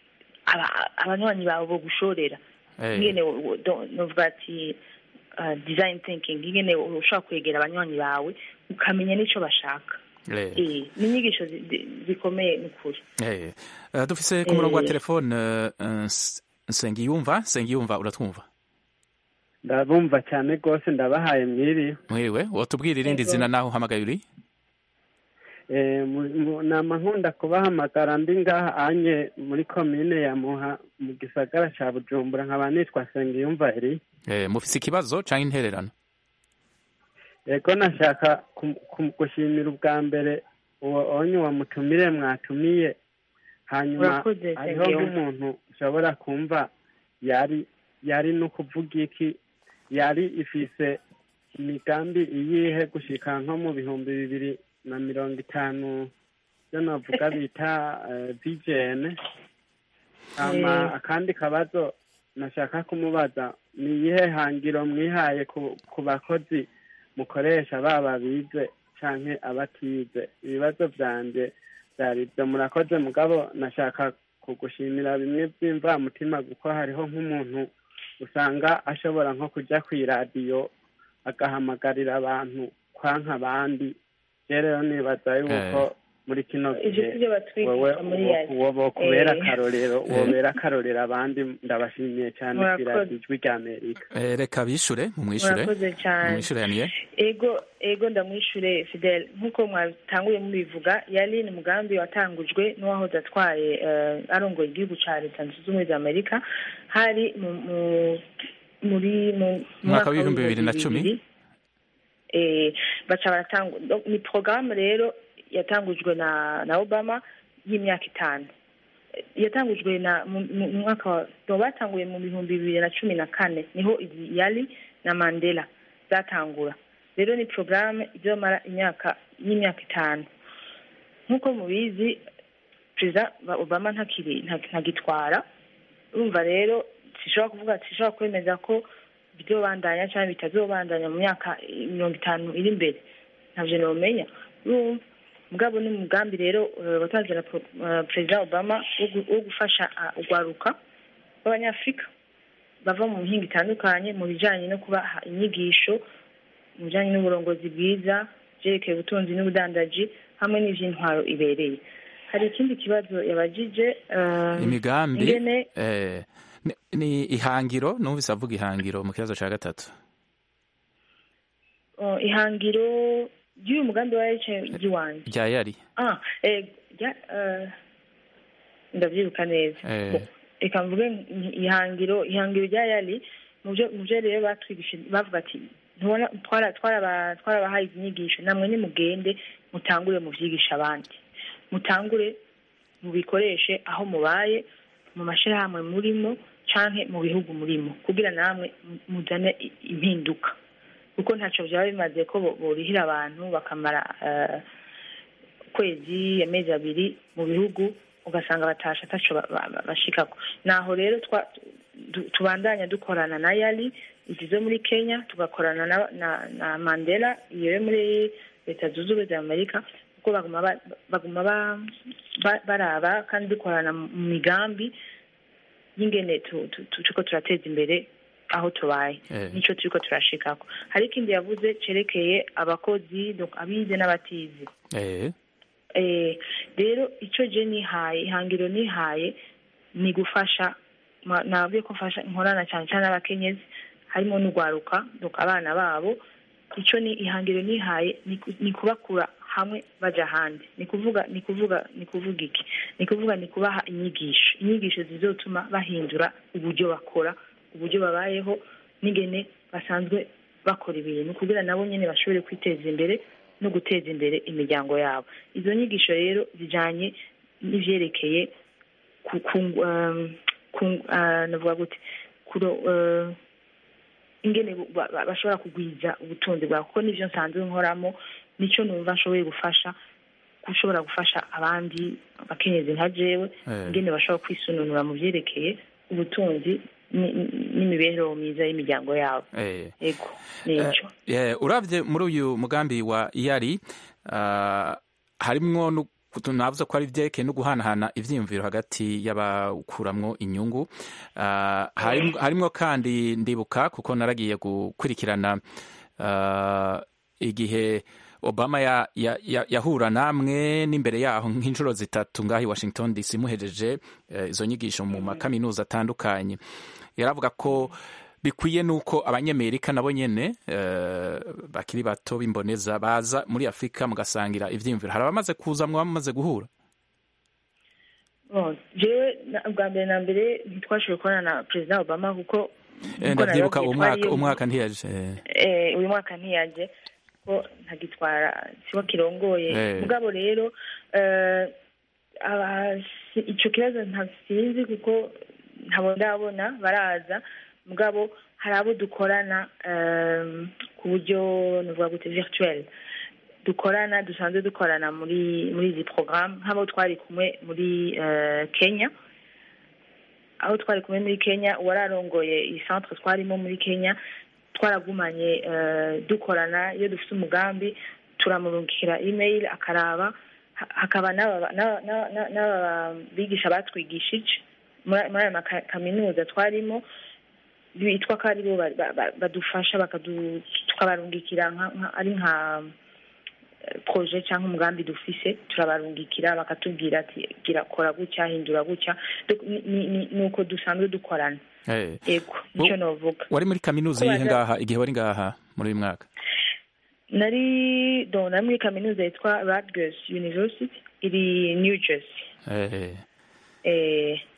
aba- abanywanyi bawe bo gushorera eh. ingene wo- wo- do- novuga ati uh, design thinking ingene ushobora kwegera abanywanyi bawe ukamenya n'ico bashaka Eh. Eh, ni inyigisho zi- zi- zikomeye n'ukuri Eh, eh, dufise ku murongo wa Eh. telefone eh, eh, S- nsengiyumva nsengiyumva uratwumva ndabumva cyane rwose ndabahaye mwiriwe mwiriwe wotubwira irindi Yego. zina naho uhamagaye uri Eh, mu- mu- nama nkunda kubahamagara ndi ngaha anye muri komine ya muha mu gisagara ca bujumbura nkaba nitwa sengiyumva eri Eh, mufise ikibazo canke intererano ego nashaka kum- kum- gushimira ubwa mbere uwo onye uwo mutumire mwatumiye hanyuma Urakoze, hariho Sengiyumva. nk'umuntu ushobora kumva yari yari no kuvuga iki yari ifise imigambi iyihe gushika nko mu bihumbi bibiri na mirongo itanu byo navuga bita eh, vision hama Eh. akandi kabazo nashaka kumubaza ni iyihe hangiro mwihaye ku, ku bakozi mukoresha baba bize canke abatize ibibazo vyanje vyari ivyo murakoze mugabo nashaka kugushimira bimwe vy'imvamutima kuko hariho nk'umuntu usanga ashobora nko kuja kw'iradiyo agahamagarira abantu kwanka abandi rero nibaza yuko muri kino Ivyo gihe sivyo batwigisha wowe muri uwo- yari. uwo bokubera Eh. akarorero Eh. wobera akarorero abandi ndabashimiye cyane Murakoze. kw'iradiyo ijwi rya amerika Eh, reka bishure mumwishure murakoze cyane mumwishure yaniye ego ego ndamwishure fidel nk'uko mwatanguye mubivuga yari ni umugambi watangujwe n'uwahoze atwaye eh, arongoye igihugu ca leta zunze ubumwe za amerika hari mu mu muri mu mu Mwaka w'ibihumbi bibiri na cumi. bibiri. eh baca baratanga donc ni programme rero yatangujwe na na Obama y'imyaka itanu Eh, yatangujwe na mu mu- mu mwaka wa no, batanguye mu bihumbi bibiri na cumi na kane niho izi yali na Mandela zatangura rero ni programme izomara imyaka y'imyaka itanu nk'uko mubizi perezida wa obama ntakiri nta- ntagitwara urumva rero sishobora kuvuga sishobora kwemeza ko bizobandanya cyangwa bitazobandanya mu myaka eh, mirongo itanu iri imbere ntabyo nomenya urumva mugabo ni umugambi rero eh, watanzwe na pro- eh, perezida obama wo gu- wo gufasha ah, urwaruka rw'abanyafurika bava mu mihinga itandukanye mu bijyanye no kubaha inyigisho mu bijyanye n'uburongozi bwiza byerekeye ubutunzi n'ubudandaji hamwe n'iby'intwaro ibereye hari ikindi kibazo yabajije eh, imigambi ingene eh, ni- ni ihangiro numvise avuga ihangiro mu kibazo cya gatatu oh, ihangiro ry'uyu mugambi wa HMG wanjye rya yari ah eh, rya- eh, ndabyibuka neza Eh, reka mvuge nti ihangiro ihangiro rya yari mu byo mu byo rero batwigishije bavuga ati ntubona twara twaraba twarabahaye izi nyigisho namwe nimugende mutangure muvyigisha abandi mutangure mubikoreshe aho mubaye mu mashyirahamwe murimo canke mu bihugu murimo kugira namwe mu- muzane i- impinduka kuko ntaco vyaba bimaze ko bo- borihira abantu bakamara eh, ukwezi amezi abiri mu bihugu ugasanga batasha ataco ba- ba- ba- bashikako naho rero twa- du- tubandanya dukorana na yali izi zo muri kenya tugakorana na, na, na mandela iyo yo muri leta zunze ubumwe za amerika kuko baguma ba- baguma ba- ba- baraba kandi dukorana mu migambi y'ingene tu- tu- tu- turiko turateza imbere aho tubaye Eh. nico turiko turashikako hari ikindi yavuze cerekeye abakozi donc abize n'abatize eh, eh, rero icyo je nihaye ihangiro nihaye ni gufasha ma- nabwiye ko mfasha nkorana cyane cyane n'abakenyezi harimo n'urwaruka donc abana babo icyo ni ihangiro nihaye ni ku- ni kubakura hamwe baja ahandi ni kuvuga ni kuvuga ni kuvuga iki ni kuvuga ni kubaha inyigisho inyigisho zizotuma bahindura uburyo bakora uburyo babayeho n'ingene basanzwe bakora ibintu kugira nabo nyine bashobore kwiteza imbere no guteza imbere imiryango yabo izo nyigisho rero zijanye n'ivyerekeye ku ku um, ku uh, navuga gute kuro uh, ingene bu- ba- ba- bashobora kugwiza ubutunzi bwabo kuko nivyo nsanzwe nkoramo nico numva nshoboye gufasha gushobora gufasha abandi abakenyezi nka jewe Eh. ingene bashobora kwisununura mu vyerekeye ubutunzi ni- ni- n'imibereho myiza y'imiryango yabo eh. ego nico Eh, uravye muri uyu mugambi wa yari uh, harimwo nu- kutu- navuze ko ari vyerekeye no guhanahana ivyiyumviro hagati y'abawukuramwo inyungu uh, harimwo, harimwo kandi ndibuka kuko naragiye gukurikirana uh, igihe obama ya, ya, ya, yahura namwe n'imbere yaho nk'inshuro zitatu ngaho i washington dc muhejeje eh, izo nyigisho mu makaminuza atandukanye yaravuga ko bikwiye nuko abanyamerika nabo nyene eh, bakiri bato b'imboneza baza muri afurika mugasangira ivyiyumviro hari abamaze kuza mwaba mumaze guhura Bon, jewe na- bwa mbere na mbere ntitwashoboye kubona na perezida obama kuko Eh, kuko ndavyibuka narababwiye umwaka twariyo- umwaka ntiyaje eh. eh, uyu mwaka ntiyaje ko ntagitwara siwe kirongoye Eh. mugabo rero eh, aba- si- ico kibazo ntasinzi kuko ntabo ndabona baraza mugabo hari abo dukorana eh, ku buryo nuvuga gute virtuel dukorana dusanzwe dukorana muri muri izi porogaramu nk'abo twari kumwe muri eh, kenya aho twari kumwe muri kenya uwararongoye iyi centre twarimo muri kenya twaragumanye eh, dukorana iyo dufite umugambi turamurungikira email akaraba ha- hakaba n'aba- n'aba- n'aba n'aba- n'aba bigisha batwigishije muri muri aya makaminuza twarimo bitwa ko aribo ba- ba- ba- badufasha bakadu- tukabarungikira nka- nka- ari nka eh, projet cyangwa umugambi dufise turabarungikira bakatubwira ati gira kora gutya hindura gutya Donc, ni- ni- ni- ni uko dusanzwe dukorana Eh. yego nicyo novuga wari muri kaminuza Ko yihe baza- ngaha igihe wari ngaha muri uyu mwaka nari do nari muri kaminuza yitwa Rutgers University iri New Jersey eh. eh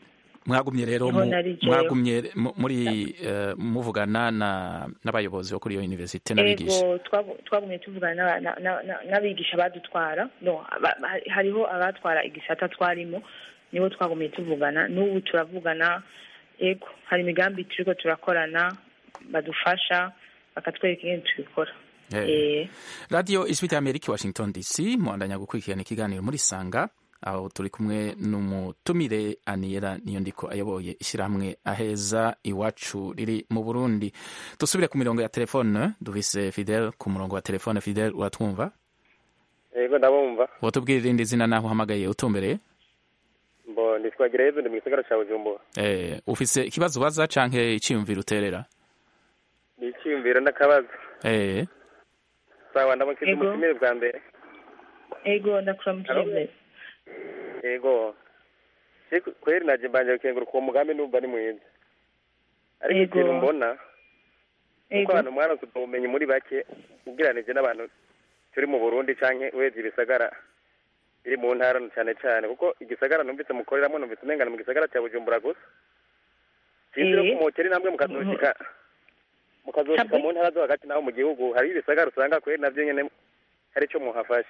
mwagumye rero Niho mu- nari jewe. mwagumye mu- muri eh, muvugana na- n'abayobozi bo kuri iyo universite n'abigisha ego twagu- twagumye tuvugana n'aba- na- na- na- n'abigisha badutwara no aba- ha- hariho abatwara igisata twarimo nibo twagumye tuvugana n'ubu turavugana ego hari imigambi turiko turakorana badufasha bakatwereka ingene tubikora Eh. Eh, radiyo ijwi rya amerika washington dc muhandanya gukurikirana ikiganiro muri sanga aho turi kumwe n'umutumire aniyera niyo ndiko ayoboye ishyirahamwe aheza iwacu riri mu burundi dusubire ku mirongo ya telefone duvise fidel ku murongo wa telefone fidel uratwumva yego ndabumva wotubwira irindi zina naho uhamagaye utumbereye mbo nitwagira yezu ndi mu gisagara ca bujumbura eh, ufise ikibazo ubaza canke iciyumviro uterera ni icyiyumviro n'akabazo eh, sawa ndamukije Yego. umutumire bwa mbere ego ndakuramukije yego Je- kweri naje mbanje gukenguruka uwo mugambi numva ni mwiza ariko Yego. ikintu mbona nuko Yego. abantu mwaronse ubwo bumenyi muri bake ugereranije n'abantu turi mu burundi canke urebye ibisagara biri mu ntara cyane cyane kuko igisagara numvise mukoreramo numvise umengana mu gisagara cya bujumbura gusa sinzi Eh. ko mukeri namwe mukazoshika mukazoshika mu ntara zo hagati naho mu gihugu hari ibisagara usanga kweri navyo nyene hari ico muhafashe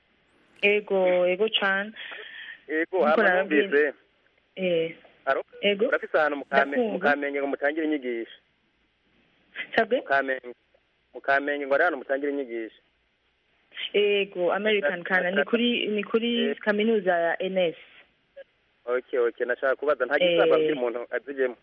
ego ego cane yego Nkuko hama nababwiye- numvise eh, aro ego urafise ahantu mu Kame- Ndakumva. mu kamenge ngo mutangire inyigisho sabwe mu kamenge mu kamenge ngo ari ahantu mutangire inyigisho ego american kana ni kuri ni kuri kaminuza ya ns okay okay nashaka kubaza nta Eh. gisaba kugira umuntu azijemo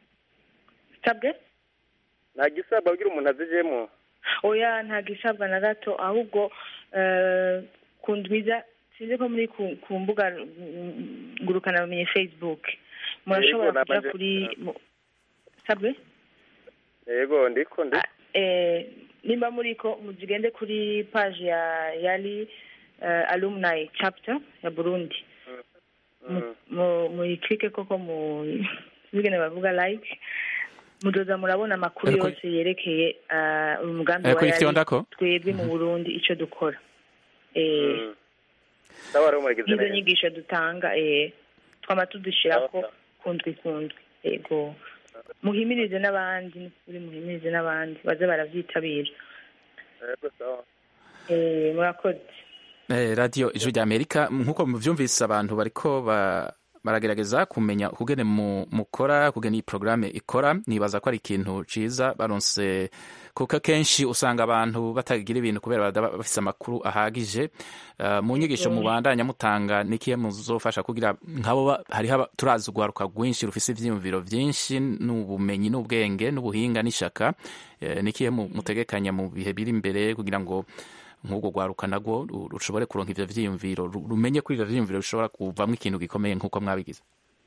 sabwe nta gisaba kugira umuntu azijemo oya nta gisabwa na gato ahubwo eh, ku ndwiza sinzi ko muri ku, ku mbuga mm, ngurukanabumenyi facebook murashobora Yego, kuja namaze- kuri mu- sabwe yego ndiko ndi eh, nimba muriko mugende kuri page ya yali uh, alumni chapter ya burundi Mm. mu- muyicike koko mu bigene bavuga like muzoza murabona amakuru Ariko- yose yerekeye uh, uyu mugambi Ariko wa ifite yali ndako? twebwe mu burundi ico dukora eh, Mm. sawa rero muragize n'izo neza nyigisho dutanga eh, twama tudushyirako Sawa, kundwi kundwi yego muhimirize n'abandi n'ukuri muhimirize n'abandi baze baravyitabira yego sawa eh, murakoze Eh, radiyo ijwi rya amerika nk'uko muvyumvise abantu bariko ba baragerageza kumenya ukugene mu- mukora kugena iyi porogaramu ikora nibaza ko ari ikintu ciza baronse kuko akenshi usanga abantu batagira ibintu kubera badaba bafise amakuru ahagije Eh, mu nyigisho Mm. mubandanya mutanga nikiye muzofasha kugira nkabo ba- hariho aba- turazi urwaruka rwinshi rufise ivyiyumviro vyinshi n'ubumenyi n'ubwenge n'ubuhinga n'ishaka Eh, nikiye mu- mutegekanya mu bihe biri imbere kugira ngo nk'ubwo rwaruka nagwo ru- rushobore kuronka ivyo vyiyumviro ru- rumenye kuri ivyo vyiyumviro bishobora kuvamwo ikintu gikomeye nk'uko mwabigize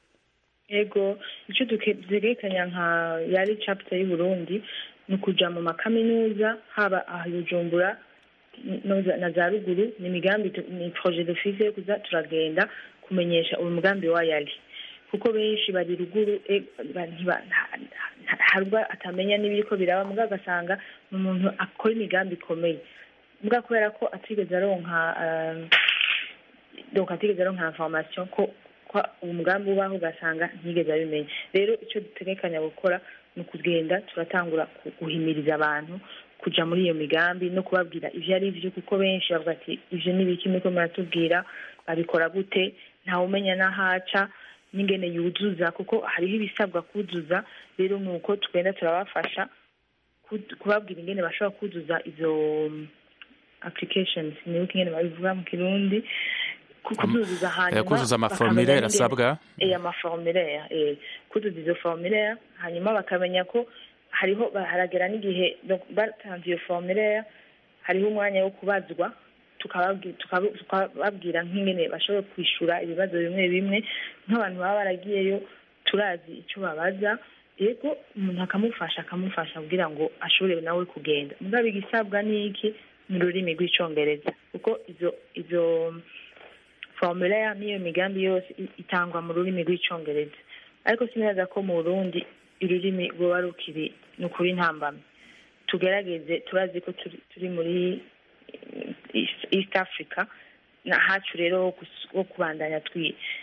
ego icyo dutegekanya nka yari chapter y'u Burundi ni ukuja mu makaminuza haba aha i Bujumbura no za- na za ruguru ni imigambi tu- ni projet dufise yo kuza turagenda kumenyesha uyu mugambi wa yari kuko benshi bari ruguru e- ba- ntiba- nta- nta- hari ubwo atamenya n'ibiriko biraba mugabo agasanga ni umuntu akora imigambi ikomeye mbwa kubera ko atigeze aronka um, donc atigeze aronka information ko ko umugambi ubaho ugasanga ntigeze abimenya rero icyo dutegekanya gukora ni ukugenda turatangura ku- guhimiriza abantu kuja muri iyo migambi no kubabwira ivyo ari vyo kuko benshi bavuga ati ivyo ni biki muriko muratubwira babikora gute ntawumenya n'ahaca n'ingene yuzuza kuko hariho ibisabwa kuzuza rero ni uko tugenda turabafasha ku- kubabwira ingene bashobora kuzuza izo um, applications nibuka ingene babivuga mu kirundi ku- kuzuzuza hanyuma kuzuza bakamenya amaformulaire n'ingene- asabwa eh, amaformulaire eh, kuzuza izo formulaire hanyuma bakamenya ko hariho ba- haragera n'igihe donc batanze iyo formulaire hariho umwanya wo kubazwa tukababwi- tukabu- tukababwira nk'ingene bashoboye kwishura ibibazo bimwe bimwe nk'abantu baba baragiyeyo turazi icyo babaza yego umuntu akamufasha akamufasha kugira ngo ashobore nawe kugenda mugabo igisabwa ni iki mu rurimi rw'icongereza kuko izo izo formulaire n'iyo migambi yose i- itangwa mu rurimi rw'icongereza ariko sinaza ko mu burundi ururimi rwoba rukiri ni ukuri intambamyi tugerageze turazi ko turi, turi muri eh, East, East Africa na hacu rero ho kus- ho kubandanya twi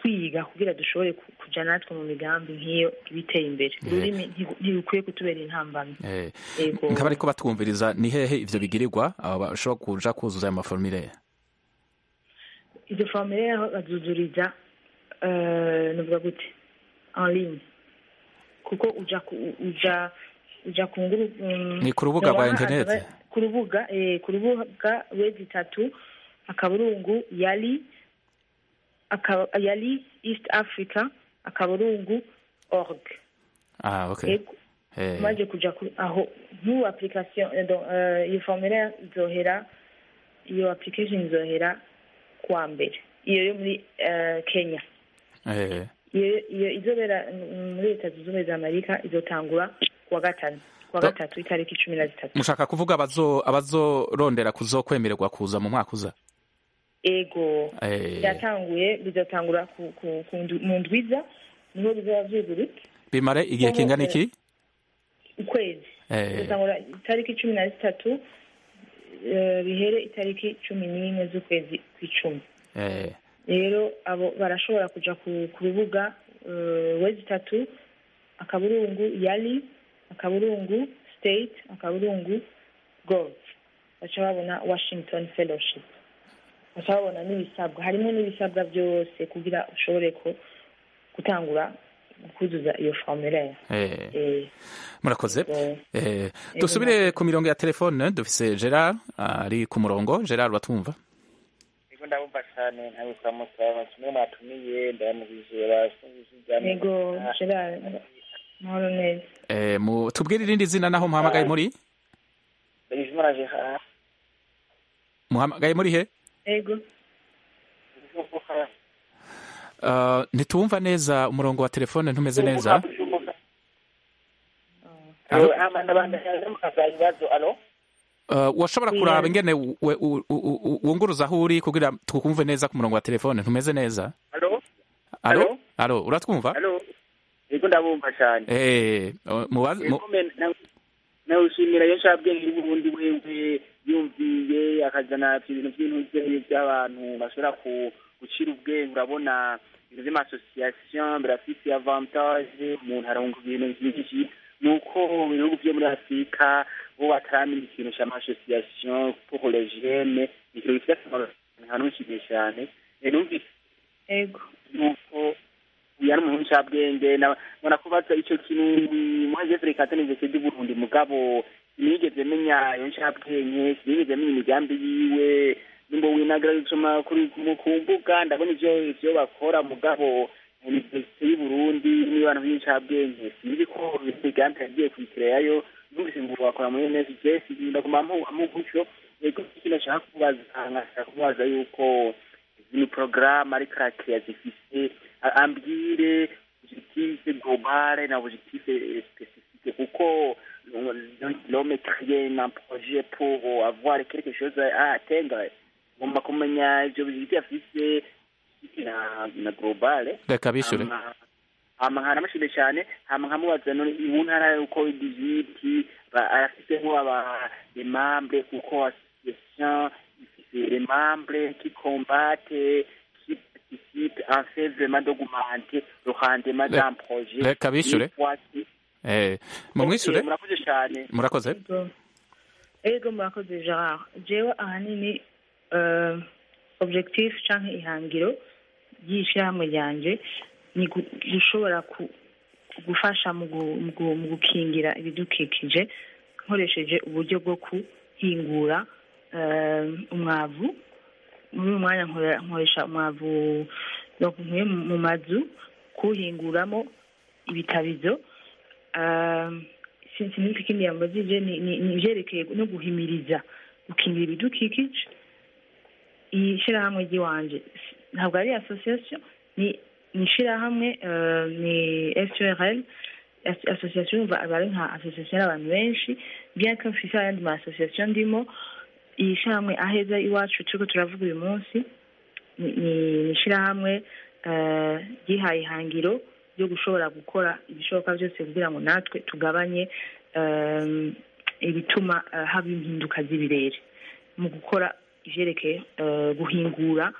twiga kugira dushobore ku- kuja natwe mu migambi nk'iyo ibiteye imbere Eh. ururimi ntigu- ntirukwiye kutubera intambamyi Eh, Yego. nk'abari ko batwumviriza ni hehe ivyo bigirirwa aba bashobora kuja kuzuza ayo maformulaire izo formulaire aho bazuzuriza eh, nuvuga gute en ligne kuko uja ku- uja uja ku nguru mm, Ni ku rubuga rwa noneho internet? akaba- ku rubuga eh, ku rubuga wezi itatu akaburungu yali akaba yali east africa akaburungu org ah okay Yego. Eh, umaze kuja ku- aho nk'ubu application eh, donc, eh, iyo formulaire izohera iyo application izohera kuwa mbere iyo yo muri eh, kenya eh, iyo iyo izobera mm, muri leta zunze ubumwe za amerika izotangura kuwa gatanu kuwa Do- gatatu itariki cumi na zitatu mushaka kuvuga abazo abazorondera kuzokwemererwa kuza mu mwaka uza ego Eh. byatanguye bizotangura ku, ku, ku ndu- mu ndwiza niho bizoba vyugurutse bimare igihe Ubu, kingana eh, iki ukwezi Eh. bizotangura itariki cumi na zitatu eh, bihere itariki cumi n'imwe z'ukwezi kw'icumi Eh, rero abo barashobora kuja ku, ku rubuga uh, wezi itatu akaburungu yali akaburungu state akaburungu gov baca babona washington fellowship baca babona n'ibisabwa harimo n'ibisabwa byose kugira ushobore ko gutangura kuzuza iyo formulaire eh, eh, murakoze eh, Eh, dusubire ku mirongo ya telefone dufise gerard ari ku murongo gerard batwumva Ego ndabumva cyane ntawe kuramutsa kimwe mwatumiye ndamubije basubije yego gerard mahoro neza Eh, mu- tubwire irindi zina naho muhamagaye muri Bizimana Gerard muhamagaye muri he yego Uh, ntituwumva neza umurongo wa telefone ntumeze neza Alo ama ndabanda mukaza ibibazo alo Uh, washobora kuraba ingene we- u- u- u- wunguruza aho uri kugira tukumve neza ku murongo wa telefone ntumeze neza alo alo alo uratwumva alo Ego ndabumva cyane eh uh, mubaze mu- Ego me- na- nawushimira iyo nshabwenge y'uburundi wewe yumviye akazana ibintu by'intuze by'abantu bashobora ku- gucira ubwenge urabona ibintu by'amasosiyasiyo birafise avantage umuntu arunga ibintu byinshi ni uko mu bihugu byo muri afurika bo bataramenya ikintu cy'amasosiyasiyo pour les jeunes ni ikintu gifite akamaro nkanushimiye cyane Eh, numvise yego yuko yari umuntu w'incabwenge na- mbona ko baza icyo kintu muhageze reka ataneze kedi burundi mugabo sinigeze menya iyo ncabwenge sinigeze menya imigambi yiwe nimba winagira gusoma kuri ku- ku mbuga ndabona ivyo ivyo bakora mugabo universite y'uburundi n'abantu b'incabwenge sinzi ko imigambi yagiye kuyikirayo numvise ngo bakora muri nsgs ndaguma amu gutyo yego ikintu nashaka kubaza nkashaka kubaza yuko ni porogaramu ariko arakiriya zifise a- ambwire objectif globale na objectif spécifique kuko l'homme crée un projet pour avoir quelque chose à atteindre ngomba kumenya ivyo objectif afise na na globale reka bishure Hama- hama nkanamushimye cyane hama nkamubaza none mu ntara uko digiti arafisemwo aba membre kuko association ifise les membres qui combattent qui participent en fait vraiment d'augmenter le rendement d'un projet reka bishure Une fois que- eh mumwishure Ok, murakoze cyane murakoze Yego. ego murakoze gerard jewe ahanini eh, objectif canke ihangiro ry'ishirahamwe ryanje ni gu- gushobora ku- gufasha mu gu- mu gu- mu gukingira ibidukikije nkoresheje uburyo bwo guhingura eh, umwavu muri uyu mwanya nkora- nkoresha umwavu donc nkuye mu- mu mazu kuwuhinguramo ibitabizo Eh, sinzi n'iki ikindi yambajije ni ni- ni ivyerekeye no guhimiriza gukingira ibidukikije iyi shirahamwe ry'iwanje s- ntabwo ari association ni ni ishirahamwe eh, ni SURL As- association umva aba ari nka association y'abantu benshi bien que mfise ayandi ma association ndimo iyi shirahamwe aheza iwacu turiko turavuga uyu munsi ni ni- ni ishirahamwe eh, ryihaye ihangiro ryo gushobora gukora ibishoboka byose kugira ngo natwe tugabanye em, ibituma eh, haba impinduka z'ibirere mu gukora ivyerekeye eh, guhingura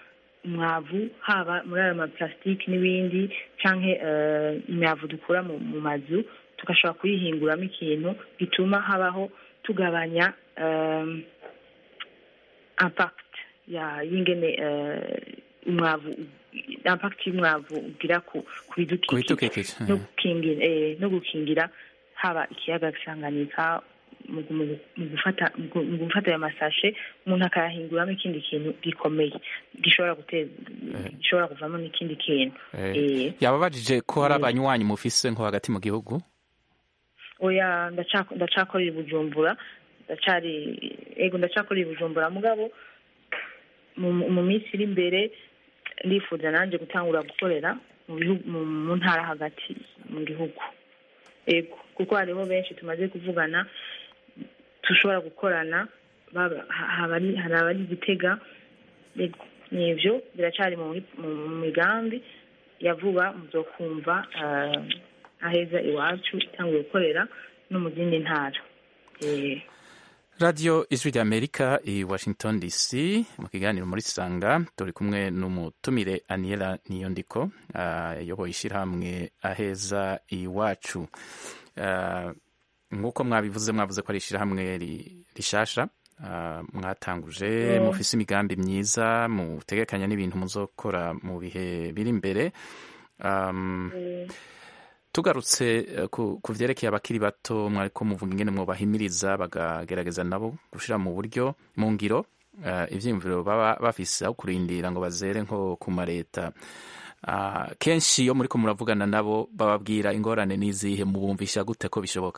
umwavu haba muri ayo maparasitike n'ibindi canke eh, imyavu dukura mu, mu mazu tugashobora kuyihinguramo ikintu gituma habaho tugabanya um, impact ya y'ingene eh, umwavu impact y'umwavu ugira ku ku bidukikije Kubidukikije, no eh. gukingira eh, no gukingira haba ikiyaga Tanganyika mu mu- mu gufata mu gu- mu gufata ayo masashe umuntu akayahinguramo ikindi kintu gikomeye gishobora guteza gishobora kuvamo n'ikindi kintu Eh, Eh. yababajije ko hari Eh. abanywanyi mufise nko hagati mu gihugu oya ndaca- ndacakorera i bujumbura ndacari ego ndacakorera i bujumbura mugabo mu mu minsi iri imbere ndifuza nanjye gutangura gukorera mu bihugu mu mu ntara hagati mu gihugu ego kuko hariho benshi tumaze kuvugana dushobora gukorana baba- ha- haba ari- hari abari gitega ego nivyo biracari mu mu- mu migambi ya vuba muzokumva eh, aheza iwacu itanguye gukorera no mu zindi ntara Eh, radiyo ijwi ry'amerika i washington dc mu kiganiro muri sanga turi kumwe n'umutumire aniela niyondiko ayoboye ishyirahamwe aheza iwacu Ah, nk'uko mwabivuze mwavuze ko ari ishyirahamwe ri- rishasha ah, mwatanguje Mm. mufise imigambi myiza mutegekanya n'ibintu muzokora mu bihe biri imbere Um, tugarutse eh, ku ku vyerekeye abakiri bato mwariko muvuga ingene mwobahimiriza bagagerageza nabo gushira mu buryo mu ngiro eh, ivyiyumviro baba bafise aho kurindira ngo bazere nko ku mareta Ah, kenshi iyo muriko muravugana nabo bababwira ingorane n'izihe mubumvisha gute ko bishoboka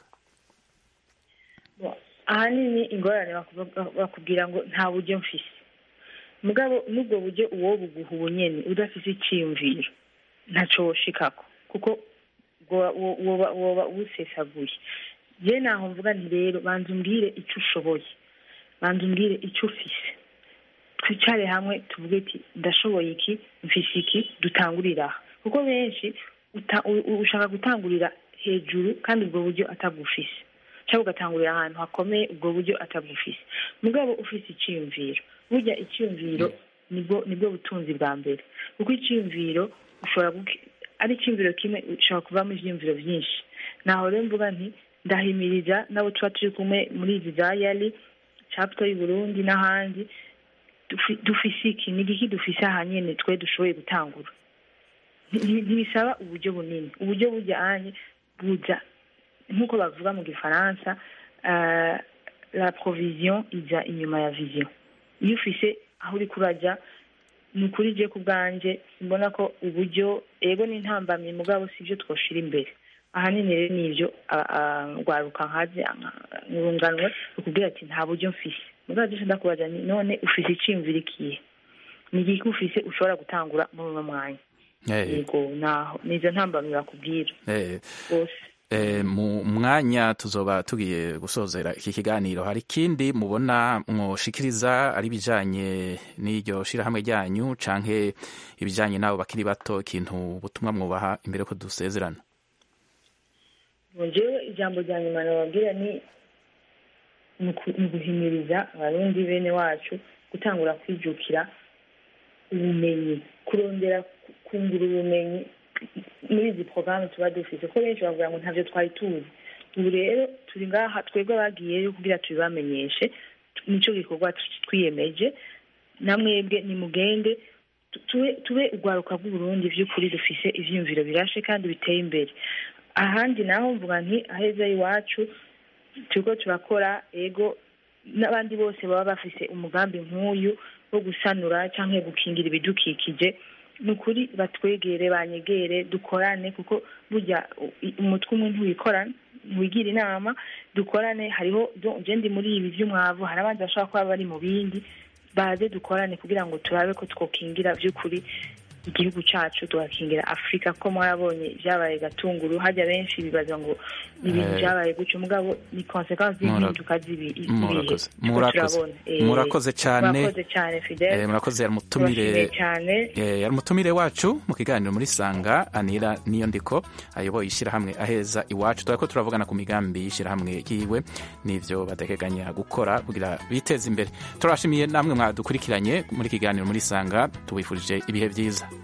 ahanini ingorane bakuvuga- bakubwira ngo nta buryo mfise mugabo n'ubwo buryo uwo buguha ubunyene udafise iciyumviro ntaco woshikako kuko woba- wo- woba woba ubusesaguye je naho mvuga nti rero banza umbwire ico ushoboye banza umbwire ico ufise twicare hamwe tuvuge ati ndashoboye iki mfise iki dutangurire aha kuko benshi uta- u- u- ushaka gutangurira hejuru kandi ubwo buryo atagufise cyangwa ugatangurira ahantu hakomeye ubwo buryo atagufise mugabo ufise iciyumviro burya iciyumviro nibwo nibwo butunzi bwa mbere kuko iciyumviro ushobora guki- ari iciyumviro kimwe ushobora kuvamo ivyiyumviro vyinshi naho rero mvuga nti ndahimiriza nabo tuba turi kumwe muri izi za yali chapter y'u Burundi n'ahandi dufi- dufise iki ni igiki dufise aha nyene twe dushoboye gutangura Nti- nti- ntibisaba uburyo bunini uburyo bujyanye buza nk'uko bavuga mu gifaransa uh, la provision ija inyuma ya vision iyo ufise aho uri kurajya ni ukuri je ku bwanje mbona ko uburyo ego n'intambamyi mugabo sivyo twoshira imbere ahanini rero nivyo a- a- rwaruka nkaje nurunganwe ukubwira ati nta buryo mfise mugabo je ndakubaza nti none ufise iciyumviro ikihe ni igiki ufise ushobora gutangura muri uno mwanya Eh, yego naho nizo ntambamyi bakubwira eh, bose Eh, mu mwanya tuzoba tugiye gusozera iki kiganiro hari ikindi mubona mwoshikiriza ari ibijanye n'iryo shirahamwe ryanyu canke ibijanye n'abo bakiri bato ikintu ubutumwa mwubaha imbere ko dusezerana jewe ijambo rya nyuma nababwira ni ni uku- ni uguhimiriza abarundi bene wacu gutangura kwijukira ubumenyi kurondera ku- kungura ubumenyi muri izi porogaramu tuba dufite ko benshi bavuga ngo ntavyo twari tuzi ubu rero turi ngaha twebwe abagiyeyo kugira tubibamenyeshe nico gikorwa tu- twiyemeje namwebwe nimugende tu- tube tube urwaruka rw'uburundi vy'ukuri dufise ivyiyumviro birashe kandi biteye imbere ahandi naho mvuga nti aheza iwacu turiko turakora ego n'abandi bose baba bafise umugambi nk'uyu wo gusanura canke gukingira ibidukikije ni ukuri batwegere banyegere dukorane kuko burya u- i- umutwe umwe ntiwikorana ntiwigira inama dukorane hariho do- je ndi muri ibi vy'umwavu hari abandi bashobora kuba bari mu bindi baze dukorane kugira ngo turabe ko twokingira vy'ukuri igihugu cacu tugakingira afurika ko mwarabonye ibyabaye gatunguru hajya benshi bibaza ngo ni ibintu Eh. byabaye gutyo mugabo ni konsekansi Mura- z'impinduka z'ibi- z'ibihe murakoze Turiko murakoze turabona. Eh, murakoze cyane murakoze cyane fidel Eh, murakoze yari umutumire Turashimiye cyane Eh, yari umutumire wacu mu kiganiro muri sanga anira niyo ndiko ayoboye ishyirahamwe aheza iwacu turako turavugana ku migambi y'ishyirahamwe yiwe n'ivyo bategekanya gukora kugira biteze imbere turashimiye namwe mwadukurikiranye muri kiganiro muri sanga tubifurije ibihe byiza